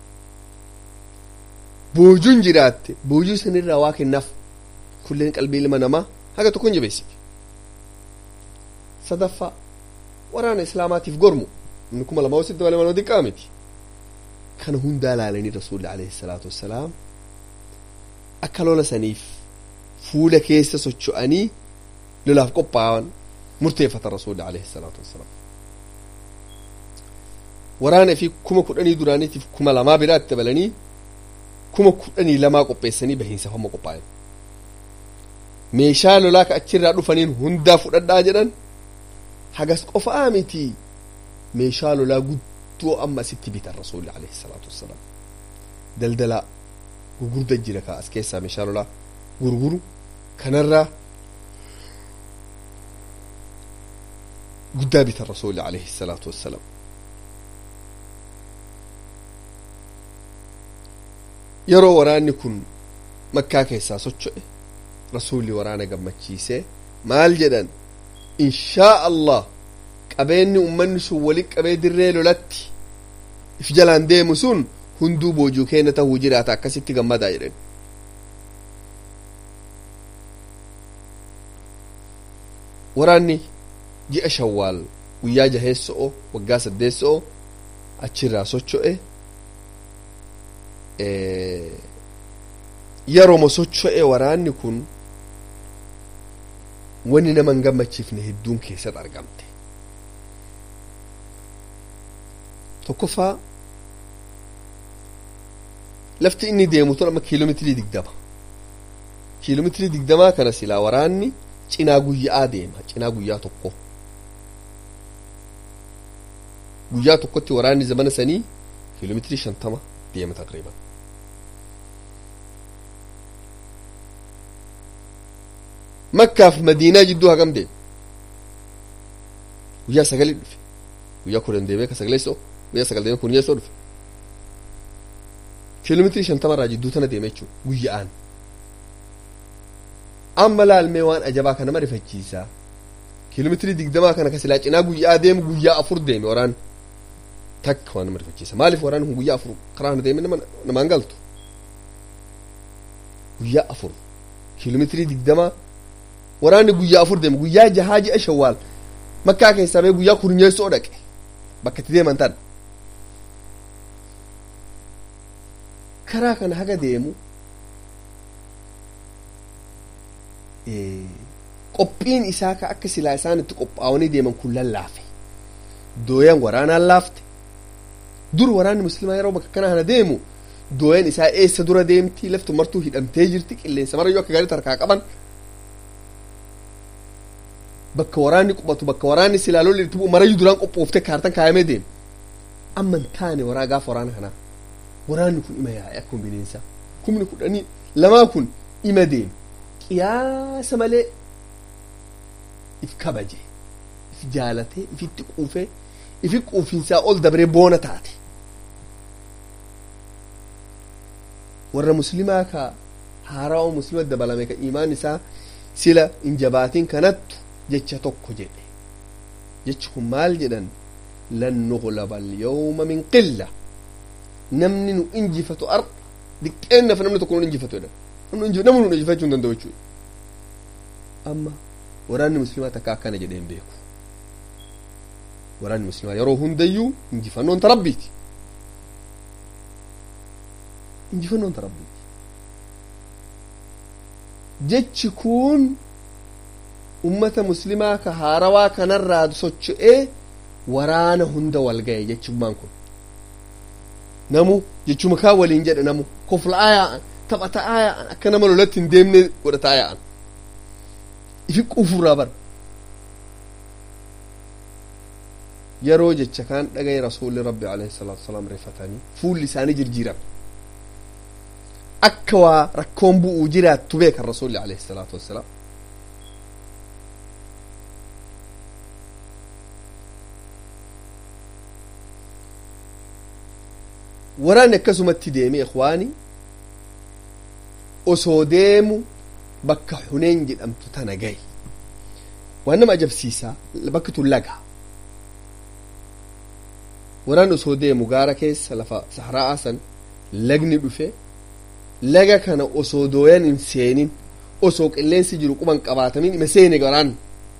boojuun jiraatte boojuu sanirraa waa kennaaf kulleen qalbii ilma namaa haga tokko hin jabeessiti sadaffaa waraana islaamaatiif gormu inni kuma lama wasitti dabale manoo xiqqaa miti kana hundaa laalanii rasuulli alayhi salaatu wassalaam akka lola saniif fuula keessa socho'anii lolaaf qophaa'an murteeffatan rasuulli alayhi salaatu wassalaam waraana fi kuma kudhanii duraaniitiif kuma lamaa biraatti dabalanii kuma kudhanii lamaa qopheessanii bahiinsa hamma qophaa'an meeshaa lolaa ka achirraa dhufaniin hundaa fudhadhaa jedhan hagas qofaa miti meeshaa lolaa guddoo amma asitti bitan rasuulli alayhi salaatu wassalaam daldalaa gurgurda jira ka as keessaa meeshaa lolaa gurguru kanarraa guddaa bitan rasuulli alayhi salaatu wassalaam yeroo waraanni kun makkaa keessaa socho'e rasuulli waraana gammachiisee maal jedhan inshaa allah qabeenni ummanni sun wali qabee dirree lolatti if jalaan deemu sun hunduu boojuu keenya tahuu jiraata akkasitti gammadaa jedhan waraanni ji'a shawwaal guyyaa jaheessoo waggaa saddeessoo achirraa socho'e yeroo socho'e waraanni kun wanni nama hin gammachiifne hedduun keessatti argamte tokkoffaa lafti inni deemu tun amma kiiloomeetirii digdama kiiloomeetirii digdamaa kana silaa waraanni cinaa guyyaa deema cinaa guyyaa tokko guyyaa tokkotti waraanni zamana sanii kiiloomeetirii shantama deema taqriban makkaaf madiinaa jidduu hagam deema guyyaa sagalii dhufe guyyaa kudhan deemee ka sagaleessoo guyyaa sagal deemee kunyeessoo dhufe kiiloomeetirii shantama irraa jidduu tana deema jechuudha guyya'aan amma laalmee waan ajabaa kana nama rifachiisaa kiiloomeetirii digdamaa kana kasilaa cinaa guyyaa deemu guyyaa afur deeme waraan takka waan nama rifachiisa maaliif waraan kun guyyaa afur karaa kana deeme namaan galtu guyyaa afur kiiloomeetirii digdamaa waraanni guyyaa afur deeme guyyaa jahaa ji'a shawwaal makkaa keessaa bee guyyaa kurnyeessoo dhaqe bakka itti deeman tan karaa kana haga deemu qophiin isaa ka akka silaa isaan itti qophaa'anii deeman kun lallaafe dooyan waraanaan laafte dur waraanni muslimaa yeroo bakka kana kana deemu dooyan isaa eessa dura deemti laftu martuu hidhamtee jirti qilleensa marayyuu akka gaariitti harkaa qaban bakka waraanni qubatu bakka waraanni silaa lolli itti bu'u marayyuu duraan qophooftee kaartan kaayamee deemu amma hin taane waraa gaafa waraana kanaa waraanni kun ima yaa'e akkuma bineensaa kumni kudhanii lamaa kun ima deemu qiyaasa malee if kabaje if jaalatee ifitti quufee ifi quufinsaa ol dabree boona taate warra muslimaa ka haarawaa muslima dabalame ka imaan isaa sila hin jabaatin kanattu jecha tokko jedhe jechi kun maal jedhan lan nuglaba alyawma min qilla namni nu injifatu ar diqqeennaaf namni tokko nu injifatu jedhan namni nu injifachuu hin danda'u jechuudha amma waraanni muslimaa takka akkana jedhee hin beeku waraanni muslimaa yeroo hundayyuu injifannoon ta rabbiiti injifannoon ta rabbiiti jechi kun ummata muslimaa ka haarawaa kanarraa socho'ee waraana hunda wal ga'e jechummaan kun namu jechuma kaa waliin jedhe namu kofla'aa yaa'an taphataa yaa'an akka nama lolatti hin deemne godhataa yaa'an ifi quufurraa bara yeroo jecha kaan dhagaye rasuulli rabbi alayhi salaatu wasalaam rifatanii fuulli isaanii jirjiiran akka waa rakkoon bu'uu jiraattu beekan rasuulli alayhi salaatu wassalaam waraanni akkasumatti deeme ikwaani osoo deemu bakka huneen jedhamtu tana gahe waan nama ajabsiisaa bakki tun laga waraan osoo deemu gaara keessa lafa saharaa'aa san lagni dhufe laga kana osoo dooyan hin seenin osoo qilleensi jiru quban qabaatamin ima seene waraan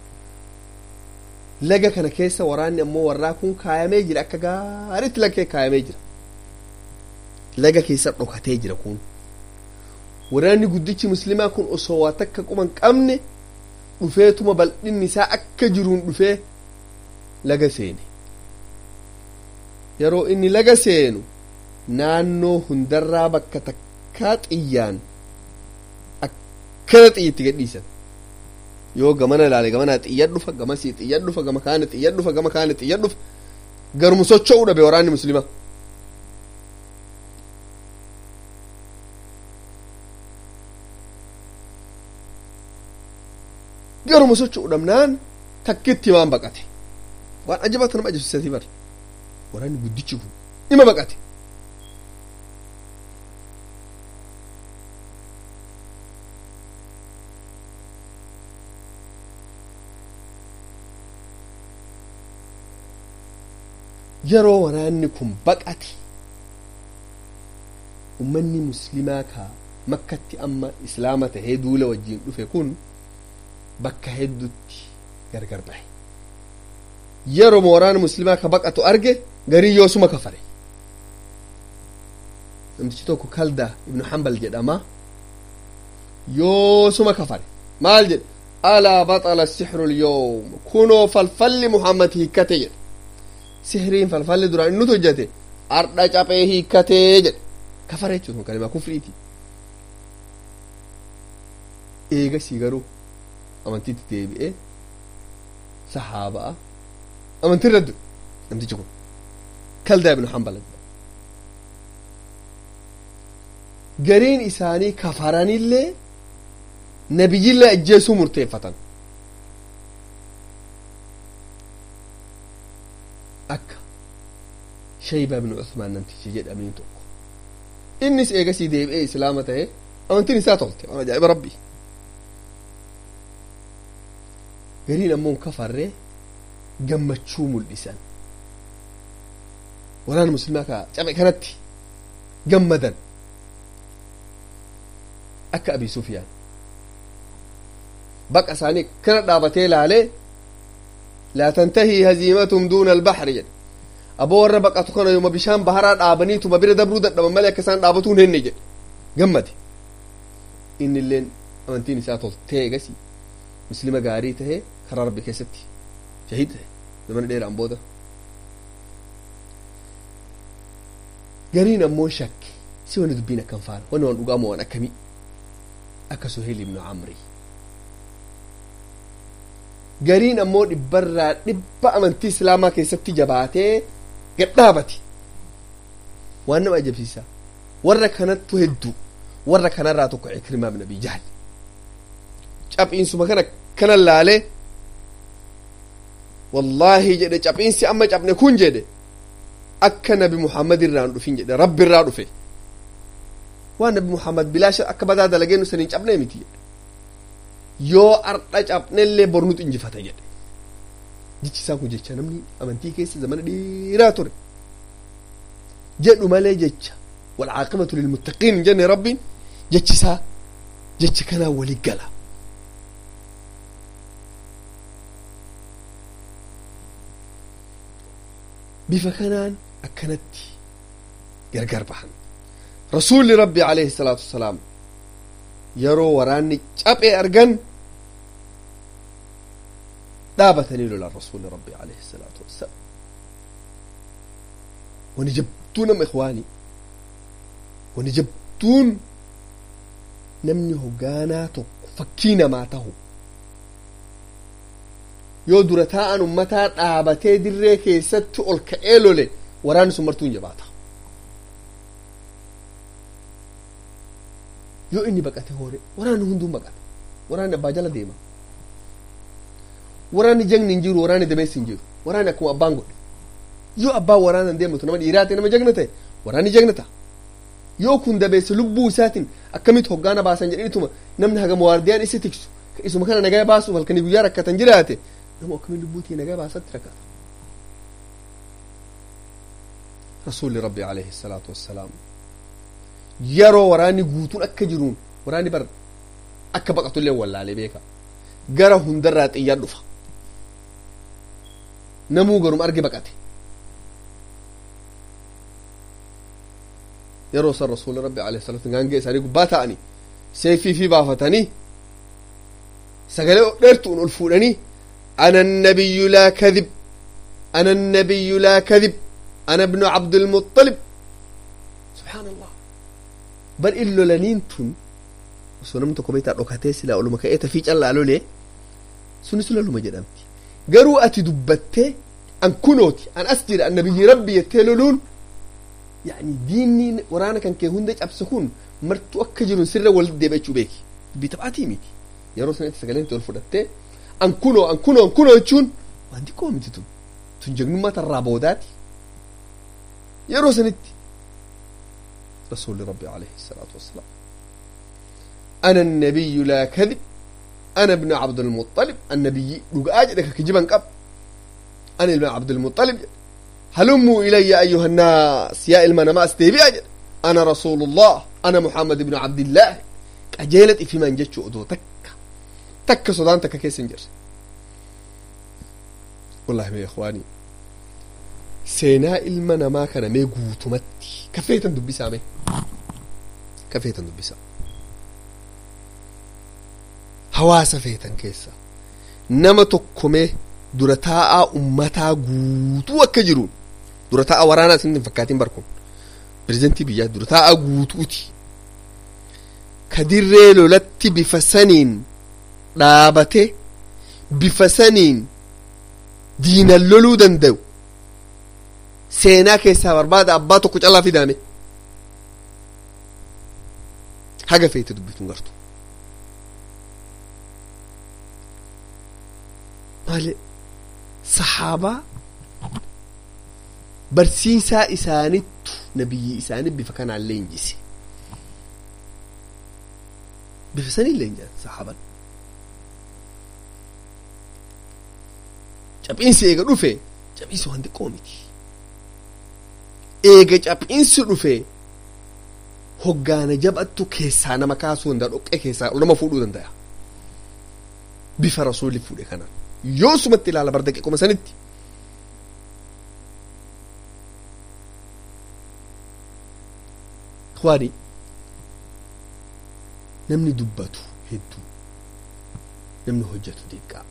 laga kana keessa waraanni ammoo warraa kun kaayamee jira akka gaaritti lakkee kaayamee jira laga keessa dhokatee jira kun waraanni guddichi muslimaa kun osoo waa takka quban qabne dhufeetuma bal'inni isaa akka jiruun dhufee laga seene yeroo inni laga seenu naannoo hundarraa bakka takkaa xiyyaan akkana xiyyitti gadhiisan yoo gamana ilaale gamana xiyyad dhufa gamasii xiyyad dhufa gama kaane xiyyad dhufa gama kaane xiyyad dhufa garuma socho'uu dhabe waraanni muslima garuma socho'uu dhabnaan takkitti waan baqate waan ajabata nama ajabsiisatii bar waraanni guddichi kun ima baqate yeroo waraanni kun baqate ummanni muslimaa ka makkatti amma islaama tahee duula wajjiin dhufe kun bakka heddutti gargar bahe yeroo waraana muslimaa ka baqatu arge garii yoosuma kafare namtichi tokko kalda ibnu hambal jedhama yoosuma kafare maal jedhe alaa baxala sixru lyoom kunoo falfalli muhammad hiikkate jedhe sihriin falfalli duraan inni hojjate ardha caphee hiikkatee jedhe kafara jechuun kalimaa kufriiti eegasii garuu amantiitti deebi'ee sahaaba'a amantiirra du'e namtichi kun kaldaa ibnu hambala gariin isaanii kafaranillee nabiyyillee ajjeesuu murteeffatan akka shayba ibnu usmaan namtichi jedhamiin tokko innis eegasii deebi'ee islaama ta'e amantiin isaa tolte waan ajaa'iba rabbii gariin ammoo kafarree gammachuu mul'isan waraana muslimaa ka cabe kanatti gammadan akka abii sufiyaan baqa isaanii kana dhaabatee laalee laa tantahii haziimatum duuna albaxri jedhe aboo warra baqatu kana yooma bishaan baharaa dhaabaniituma bira dabruu dadhaban malee akka isaan dhaabatuu hin henne jedhe gammade inni illeen amantiin isaa toltee egasii muslima gaarii tahee karaa rabbi keessatti shahiid tahe zamana dheeraan booda gariin ammoo shakke si wani dubbiin akkan faana wani waan dhugaa moo waan akkamii akka suheel ibnu camri gariin ammoo dhibbarraa dhibba amantii islaamaa keessatti jabaatee gadhaabate waan nama ajabsiisa warra kanattu hedduu warra kanarraa tokko ikrimaa ibn abii jahl caphiinsuma kana kana laalee wallaahi jedhe caphiinsi amma cabne kun jedhe akka nabi muhammad irraa hin dhufin jedhe rabbi irraa dhufe waan nabi muhammad bilaasha akka badaa dalageenu saniin cabnee miti jedhe yoo ardha cabnellee bornutu injifata jedhe jechi isaa kun jecha namni amantii keessa zamana dheeraa ture jedhu malee jecha walcaaqibatu lilmuttaqiin hin jenne rabbiin jechi isaa jecha kanaa wali gala bifa kanaan akkanatti gargar bahan rasuulli rabbi alayhi salaatu wasalaam yeroo waraanni caphee argan dhaabatanii lolan rasuulli rabbi alayhi salaatu wassalaam wani jabduu nama ikhwaanii wani jabduun namni hoggaanaa tokko fakkii namaa tahu yoo dura taa'an ummataa dhaabatee dirree keessatti ol ka'ee lole waraanni sun martuu hin jabaata yoo inni baqate hoore waraanni hunduun baqata waraanni abbaa jala deema waraanni jagni hin jiru waraanni dameessi hin jiru waraanni akkuma abbaan godhe yoo abbaan waraanan deematu nama dhiiraa ta'e nama jagna ta'e waraanni jagna ta'a yoo kun dabeesse lubbuu isaatiin akkamitti hoggaana baasan jedhanituma namni hagam waardiyaan isi tiksu isuma kana nagaa baasuuf halkanii guyyaa rakkatan jiraate nama akkamiin lubbuutii nagaa baasatti rakkata rasuulli rabbi alayhi salaatu wassalaam yeroo waraanni guutuun akka jiruun waraanni bar akka baqatullee wallaalee beeka gara hundarraa xiyyaan dhufa namuu garum arge baqate yeroo san rasuulli rabbi alayhi salaatu gaangee isaanii gubbaa ta'anii seefii fi baafatanii sagalee dheertuun ol fuudhanii أنا النبي لا كذب أنا النبي لا كذب أنا ابن عبد المطلب سبحان الله بل إلو لنينتون سنمت كبيتا ركعتي سلا أولو مكايتا في جل قالوا لي sunis loluma jedhamti garuu ati dubbattee an kunooti an as jira an nabiyyi rabbi jettee loluun yani diinni waraana kan kee hunda cabse kun martuu akka jiru sirra wal deebi'achuu beeki dubbii taphaatii miti yeroo sanatti sagaleen ol fudhattee an kunoo an kunoo an kunoo jechuun waan xiqqoo miti tun tun jagnummaa tarraa boodaati yeroo sanitti rasuulli rabbi alayhi salaatu wassalaam ana annabiyyu laa kadib ana ibnu cabdilmuxalib annabiyyi dhugaa jedhe ka kijiban qab ana ilma cabdilmuxalib jedhe هلموا إلي أيها الناس يا إلما نماس ديبي أجل أنا رسول الله أنا محمد بن عبد الله أجيلت في من جتشو أدو تك تك صدان تك كيسنجر والله يا إخواني سينا إلما نما كان ميقو تمتي كفيتا دبي سامي كفيتا دبي سامي hawaasa feetan keessa nama tokkomee dura taa'aa ummataa guutuu akka jiruun dura taa'aa waraanaa isin hin fakkaatiin barkun pirezidantii biyyaa dura taa'aa guutuuti ka dirree lolatti bifa saniin dhaabate bifa saniin diinan loluu danda'u seenaa keessaa barbaada abbaa tokko calaa fidaame haga feete dubbituun gartu maali saxaabaa barsiisaa isaanittu nabiyyi isaanii bifa kanaan leenjise bifa sanii leenjan saxaaban caphiinsi eega dhufe caphiinsi waan xiqqoo miti eega caphiinsi dhufe hoggaana jabattu keessaa nama kaasuu danda'a dhoqqee keessaa nama fuudhuu danda'a bifa rasuulli fuudhe kanaan yoo sumatti ilaala bar daqiiquma sanitti ikhwaani namni dubbatu hedduu namni hojjetu xiqqaa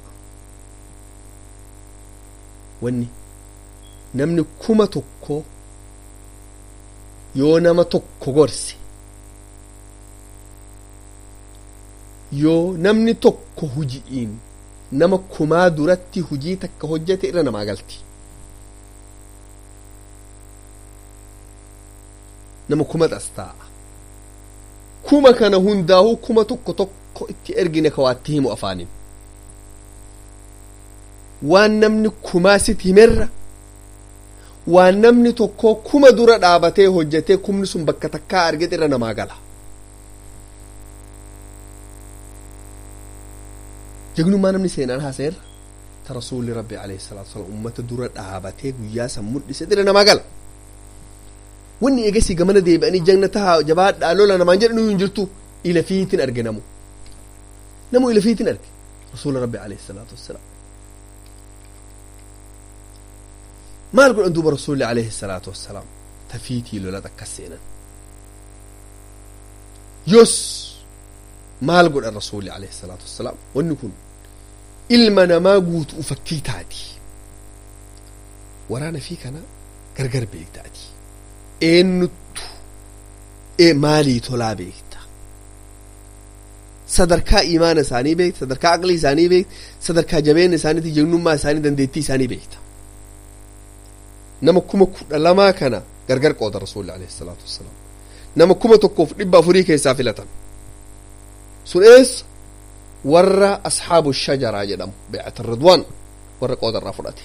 wanni namni kuma tokko yoo nama tokko gorse yoo namni tokko huji'iin nama kumaa duratti hujii takka hojjete irra namaa galti nama kuma xastaa'a kuma kana hundaa'uu kuma tokko tokko itti ergine kawaatti himu afaanin waan namni kumaa sit himerra waan namni tokko kuma dura dhaabatee hojjetee kumni sun bakka takkaa argete irra namaa gala jagnummaa namni seenaan haasa'eerra ta rasuulli rabbi alayhi salaatu wasalaam ummata dura dhaabatee guyyaa san mul'ise irra namaa gala wanni eegasii gamana deebi'anii jagna tahaa jabaadhaa lola namaan jedhan hin jirtu ila fiitin arge namu namu ila fiitin arge rasuula rabbi alayhi salaatu wassalaam maal godhan duuba rasuulli alayhi salaatu wassalaam tafiitii lola akkas seenan yos maal godhan rasuulli alayhi salaatu wassalaam wanni kun ilma namaa guutuu fakkii taati waraana fi kana gargar beektaati eenyuttu ee maalii tolaa beekta sadarkaa imaana isaanii beekta sadarkaa aqlii isaanii beekta sadarkaa jabeenya isaaniiti jagnummaa isaanii dandeettii isaanii beekta nama kuma kudha lamaa kana gargar qooda rasuulli alayhi salaatu wassalaam nama kuma tokkoof dhibba afurii keessaa filatan sun eessa warra ashaabu shajaraa jedhamu beecata ridwaan warra qooda irraa fudhate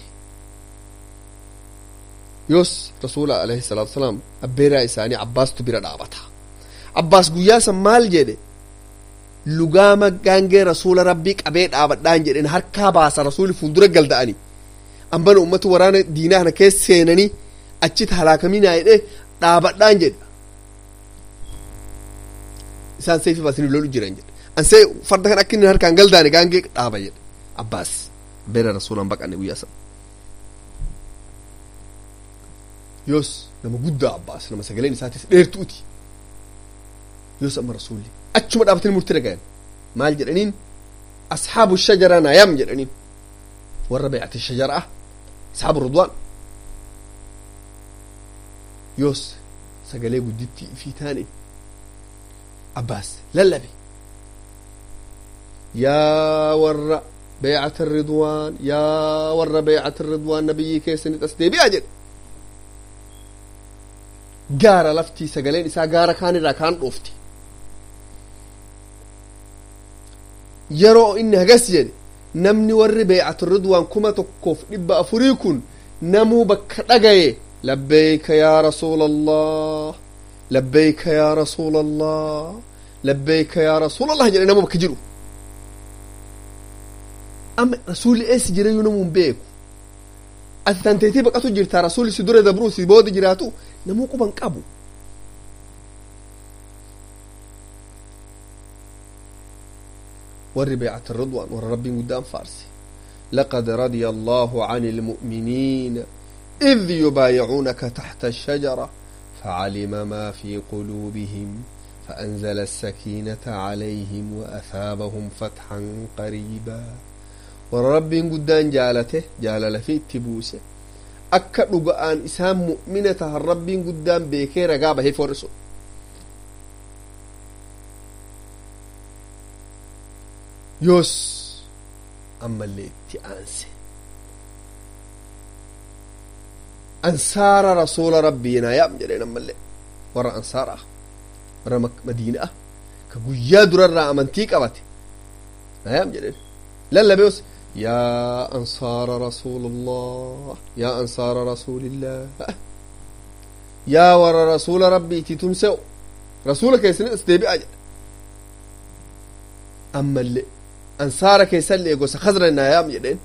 yoos rasuula alayhi salaatu wasalaam abbeeraa isaanii abbaastu bira dhaabata abbaas guyyaa san maal jedhe lugaama gaangee rasuula rabbii qabee dhaabadhaan jedhen harkaa baasa rasuuli fuuldura galda'anii ambana ummata waraana diinaa kana keessa seenanii achitti halaakaminaa jedhe dhaabadhaan jedhe isaan seefi baasanii lolu jiran jedhe ansee farda kan akka inni harkaan galdaane gaangee dhaaba jedhe abbaas abbeera rasuulaan baqanne guyyaa san yoos nama guddaa abbaas nama sagaleen isaatis dheertuuti yoos amma rasuulli achuma dhaabatanii murtii dhagayan maal jedhaniin ashaabu shajaraa naayam jedhaniin warra beecate shajaraa ashaabu ridwaan yoos sagalee guddittii ifii taane abbaas lallabe yaa warra بيعة الرضوان يا ور بيعة الرضوان نبي كيسن تسدي بيا جد gaara laftii sagaleen isaa gaara kaan irraa kaan dhoofti yeroo inni hagas jedhe namni warri beecatu ridwaan kuma tokkoof dhibba afurii kun namuu bakka dhagaye labbeeyka yaa rasuula allah labbeeyka yaa rasuula allah labbeeyka yaa rasuula allah jedhe namuu bakka jiru amma rasuulli eessi jirayyuu namuu hin beeku ati tanteetii baqatu jirtaa rasuulli si dura dabruu si booda jiraatu namuu quban qabu warri beecata ridwaan warra rabbiin guddaan faarse لقد رضي الله عن المؤمنين إذ يبايعونك تحت الشجرة فعلم ما في قلوبهم فأنزل السكينة عليهم وأثابهم فتحا قريبا ورب قدان جالته جالل في التبوسه akka dhuga'aan isaan mu'mina tahan rabbiin guddaan beekee ragaa bahee forrisu yoos ammallee itti aanse ansaara rasuula rabbii naayam jedheen ammallee warra ansaaraa warra madiinaa ka guyyaa durarraa amantii qabate naayam jedheen lallabeos يا أنصار رسول الله يا أنصار رسول الله يا ور رسول ربي تتمسو رسولك يسن استيبي أجل أما اللي أنصارك يسلي يقول خزر النايام يدين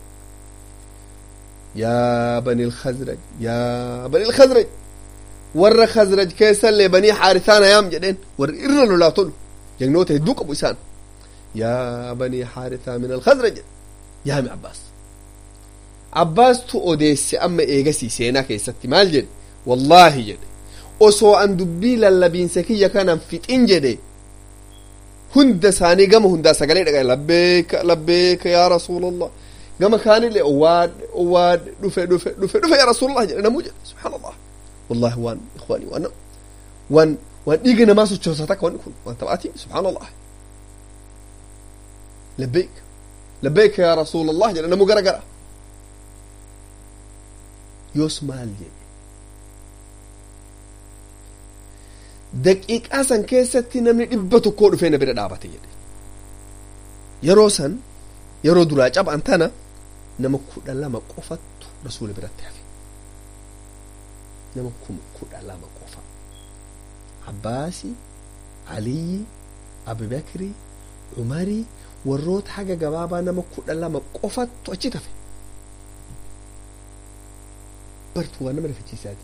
يا بني الخزرج يا بني الخزرج ور خزرج كيسلي بني حارثان يام جدين ور إرلو لا طلو جنوته دوك أبو إسان يا بني حارثة من الخزرج yaami abbaas abbaastu odeesse amma eegasii seenaa keessatti maal jedhe wallaahi jedhe osoo an dubbii lallabiinsa kiyya kanan fixin jedhe hunda isaanii gama hundaa sagalee dhagaye labbeeka labbeeka yaa rasuulallah gama kaanillee owwaadhe owwaadhe dhufe dhufe dhufe dhufe yaa rasuulallah jedhe namuu jedhe subhaanallah wallahi waan ikhwaani waan waan waan dhiiga namaa sochoosa takka wanni kun waan taphaatii subhaanallah labbeeka لبيك يا رسول الله جل نمو قرا قرا يوس مال جل دقيقة سن كيستي نمني دبتو كود فينا بدا دابتي جل يرو سن يرو درا جاب انتنا نمو كود لما قفت رسول بدا تافي نمو كود لما قفت عباسي علي أبي بكري عمري warroota haga gabaabaa nama kudha lama qofattu achi tafe bartuu waan nama rifachiisaati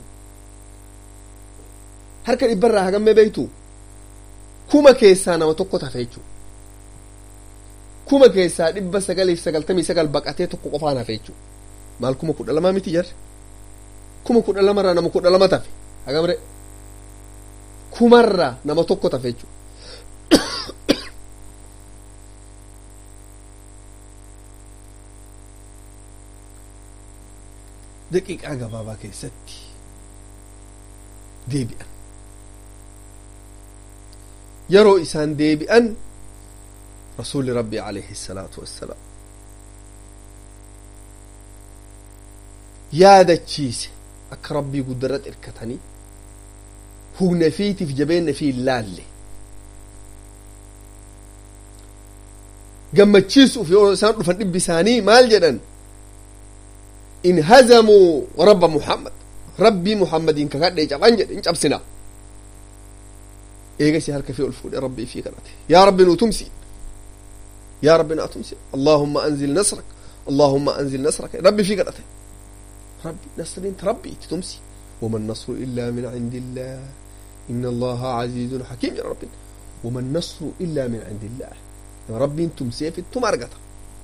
harka dhibbarraa hagammee beeytu kuma keessaa nama tokko tafe jechuu kuma keessaa dhibba sagaliif sagaltamii sagal baqatee tokko qofaan hafe jechuu maal kuma kudha lamaa miti jarre kuma kudha lamarraa nama kudha lama tafe hagamre kumarraa nama tokko tafe jechuu daqiiqaa gabaabaa keessatti deebi'an yeroo isaan deebi'an rasuulli rabbii alayhi salaatu wassalaam yaadachiise akka rabbii guddarratti irkatanii humna fiitiif jabeenna fi laalle gammachiisuuf yoo isaan dhufan dhibbi isaanii maal jedhan انهزموا رب محمد ربي محمد إن كان يجب أنجد إن جبسنا إيه قسي هلك في الفود ربي في كرته يا رب نتمسي يا رب نتمسي اللهم أنزل نصرك اللهم أنزل نصرك ربي في كرته ربي نصر انت ربي تتمسي وما النصر إلا من عند الله إن الله عزيز حكيم يا رب وما النصر إلا من عند الله يا ربي انتم سيف التمارقة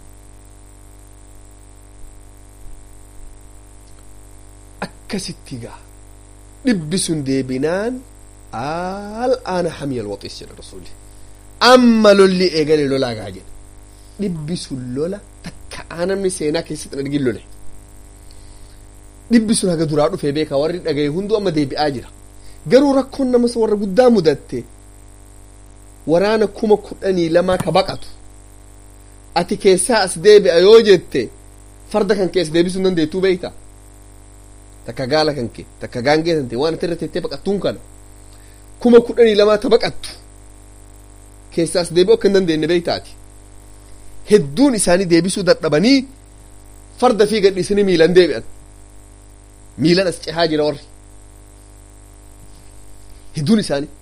akkasitti gaa dhibbi sun deebinaan al'aana hamiyal waxiis jedha rasuulli amma lolli eegale lolaa gaa jedhe dhibbi sun lola takka aanamni seenaa keessatti hin argin lole dhibbi sun haga duraa dhufee beekaa warri dhagaye hunduu amma deebi'aa jira garuu rakkoon nama warra guddaa mudatte waraana kuma kudhanii lamaa ka baqatu ati keessaa as deebi'a yoo jette farda kan keessa deebisuu hin dandeettuu beeyta takka gaala kan kee takka gaangee tante waan ati irra teettee baqattuun kana kuma kudhanii lamaa ta baqattu keessaa as deebi'uu akka hin dandeenye beeytaati hedduun isaanii deebisuu dadhabanii farda fi gadhiisanii miilan deebi'an miilan as cehaa jira warri hedduun isaanii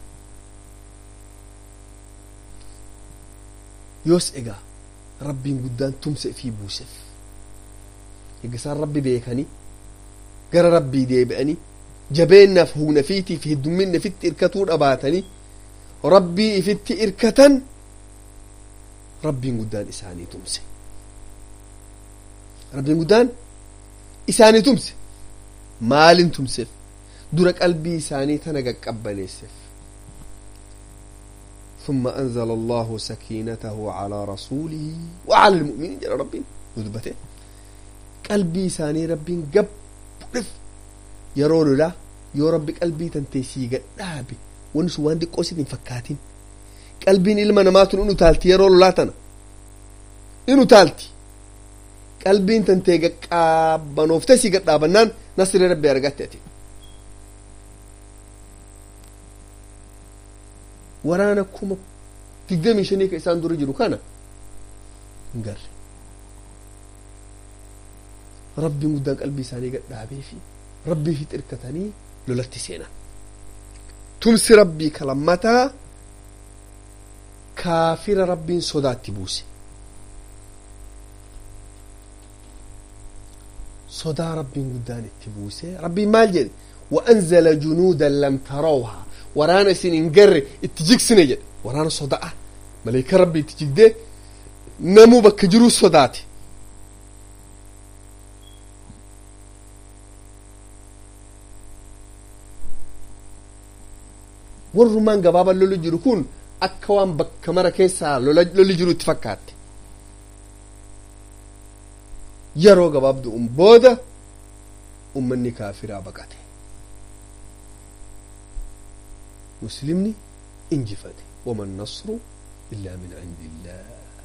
yoos egaa rabbiin guddaan tumse fi buuseef egaa isaan rabbi beekanii gara rabbii deebi'anii jabeennaaf humna fiitiif heddumminna ifitti irkatuu dhabaatanii rabbii ifitti irkatan rabbiin guddaan isaanii tumse rabbiin guddaan isaanii tumse maalin tumseef dura qalbii isaanii tana qaqqabbaneesseef ثم أنزل الله سكينته على رسوله وعلى المؤمنين جل ربين ودبته قلبي ساني ربين قب رف يرون لا يو ربي قلبي تنتيسي قدابي ونسو وان دي قوسي فكاتين qalbiin ilma namaatun inu taalti yeroo lolaatana inu taalti qalbiin tantee qabbanoofte si gadhaabannaan nasri rabbi argatte ati waraana kuma digdamii shanii ka isaan dura jiru kana hin garre rabbiin guddaan qalbii isaanii gadhaabee fi rabbii fi xirkatanii lolatti seenan tumsi rabbii kalammataa kaafira rabbiin sodaatti buuse sodaa rabbiin guddaan itti buuse rabbiin maal jedhe وأنزل جنودا لم تروها ورانا سين انقر اتجيكسنا جد ورانا صداء ملايكة ربي اتجيك ده نمو بكجرو صداتي warrumaan gabaaba lolli jiru kun akka waan bakka mara keessaa lolli jiru itti fakkaatte yeroo gabaabdu'un booda ummanni kaafiraa baqate muslimni injifate waman nasru illaa min indillah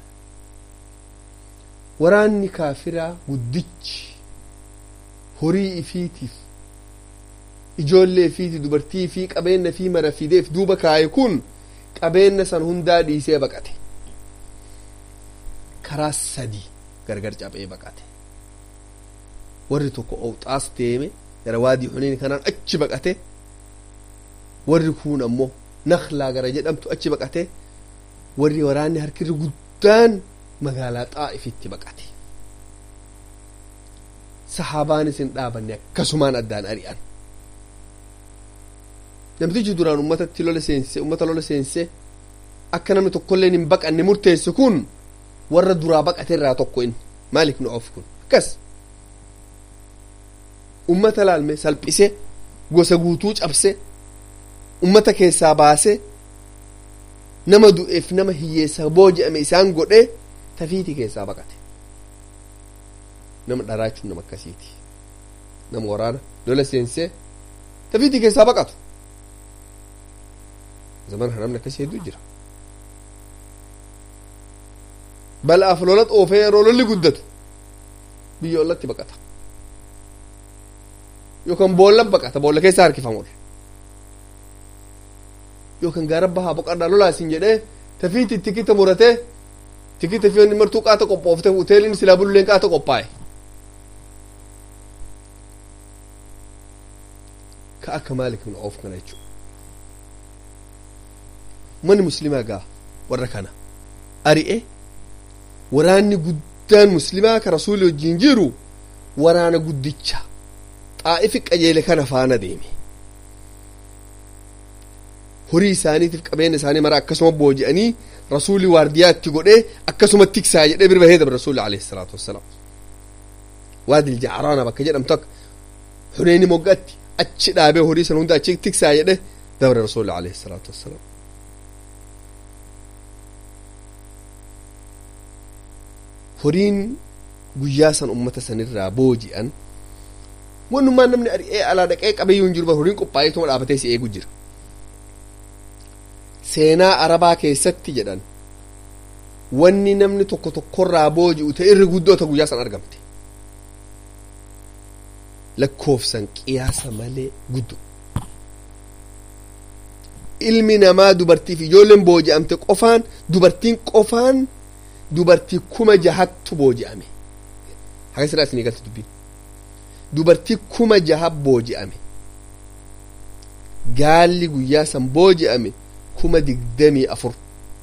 waraanni kaafiraa guddichi horii ifiitiif ijoollee fi dubartii fi qabeenya fi mara fideef duuba kaaye kun qabeenya san hundaa dhiisee baqate karaa sadii gargar cabee baqate warri tokko owxaas deeme gara waadii xuneeni kanaan achi baqate warri kun ammoo naklaa gara jedhamtu achi baqate warri waraanni harkirri guddaan magaalaa xaa'ifitti baqate sahaabaanis hin dhaabanne akkasumaan addaan ari'an namtichi duraan ummatatti lola seense ummata lola seense akka namni tokkollee hin baqanne murteesse kun warra duraa baqate irraa tokko inni maalik nu of kun akkas ummata laalme salphise gosa guutuu cabse ummata keessaa baase nama du'eef nama hiyyeessa booji'ame isaan godhe tafiiti keessaa baqate nama dharaachuun nama akkasiiti nama waraana lola seense tafiiti keessaa baqatu zaman namni akkasii hedduu jira bal'aaf lola xoofee yeroo lolli guddatu biyya ollatti baqata yookaan boolla baqata boolla keessa harkifamudha yookaan gaara bahaa boqadhaa lolaasin jedhee tafiitti tikita muratee tikita fi onni martuu qaata qophoofte hoteeliin silaa bulleen qaata qophaa'e ka akka maalik nu oof kana jechuudha manni muslimaa gaa warra kana ari'e waraanni guddaan muslimaa ka rasuuli wajjiin jiru waraana guddicha xaa'ifi qajeele kana faana deeme horii isaaniitiif qabeenya isaanii mara akkasuma booji'anii rasuuli waardiyaatti godhee akkasuma tiksaa jedhee bira bahee dabre rasuuli alayhi salaatu wassalaam waadil jacraana bakka jedhamtu akka huneeni moggaatti achi dhaabee horii sana hunda achi tiksaa jedhe dabre rasuuli alayhi salaatu wassalaam horiin guyyaa san ummata sanirraa booji'an wannummaan namni ari'ee alaa dhaqee qabeeyyuu hin jiru bar horiin qophaa'eetuma dhaabatee si eegu jira seenaa arabaa keessatti jedhan wanni namni tokko tokkorraa booji'u ta irri guddoo ta guyyaa san argamte lakkoofsan qiyaasa malee guddo ilmi namaa dubartiif ijoolleen booji'amte qofaan dubartiin qofaan dubartii kuma jahattu booji'ame haga siraa isinii galte dubbiin dubartii kuma jaha booji'ame gaalli guyyaa san booji'ame kuma digdamii afur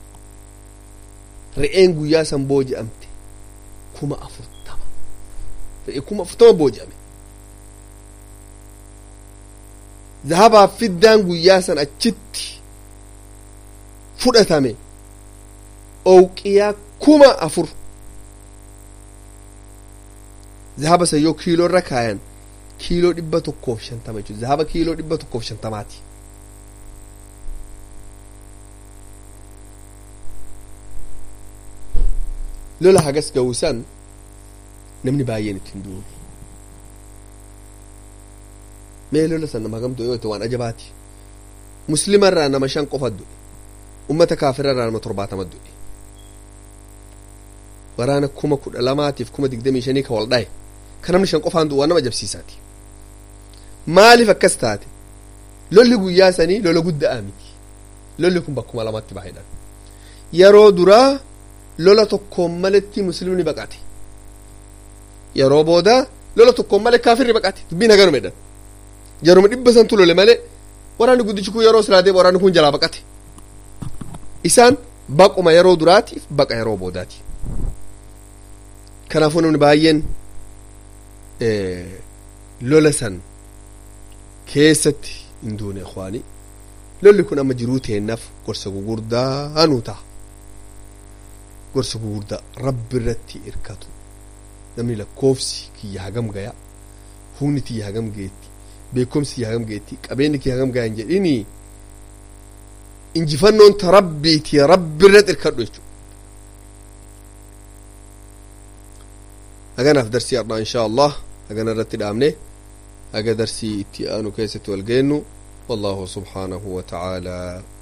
re'een guyyaa san booji'amte kuma afurtama re'ee kuma afurtama booji'ame zahabaaf fiddaan guyyaa san achitti fudhatame owqiyaa kuma afur zahaba san yoo kiiloo irra kaayan kiiloo dhibba tokkoof shantama jechuudha zahaba kiiloo dhibba tokkoof shantamaati lola hagas ga'uusan namni baay'een ittiin du'u mee lola san nama hagamtu yoo ta'e waan ajabaati muslima irraa nama shan qofa du'e ummata kaafira irraa nama torbaatama du'e waraana kuma kudha lamaatiif kuma digdamii shanii ka wal dhaye ka namni shan qofaan du'u waan nama ajabsiisaati maaliif akkas taate lolli guyyaa sanii lola guddaa miti lolli kun bakkuma lamatti baay'eedhaan yeroo duraa lola tokkoon maletti muslimni baqate yeroo booda lola tokkoon malee kaafirri baqate dubbiin haganuma jedhan jaruma dhibba santu lole malee waraanni guddichi kun yeroo silaa deema waraanni kun jalaa baqate isaan baquma yeroo duraatiif baqa yeroo boodaati kanaafuu namni baay'een lola san keessatti hin duune ikwaanii lolli kun amma jiruu teennaaf gorsa gugurdaa nuu ta'a gorsa gugurdaa rabbi irratti irkatu namni lakkoofsi kiyya hagam gaya humni tiyya hagam geetti beekumsi kiyya hagam geetti qabeenyi kiyya hagam gaya hin jedhini injifannoon ta rabbiiti rabbi irratti irkadhu jechuudha haganaaf darsii har'aa inshaa allah hagana irratti dhaabne haga darsii itti aanu keessatti wal geennu والله سبحانه وتعالى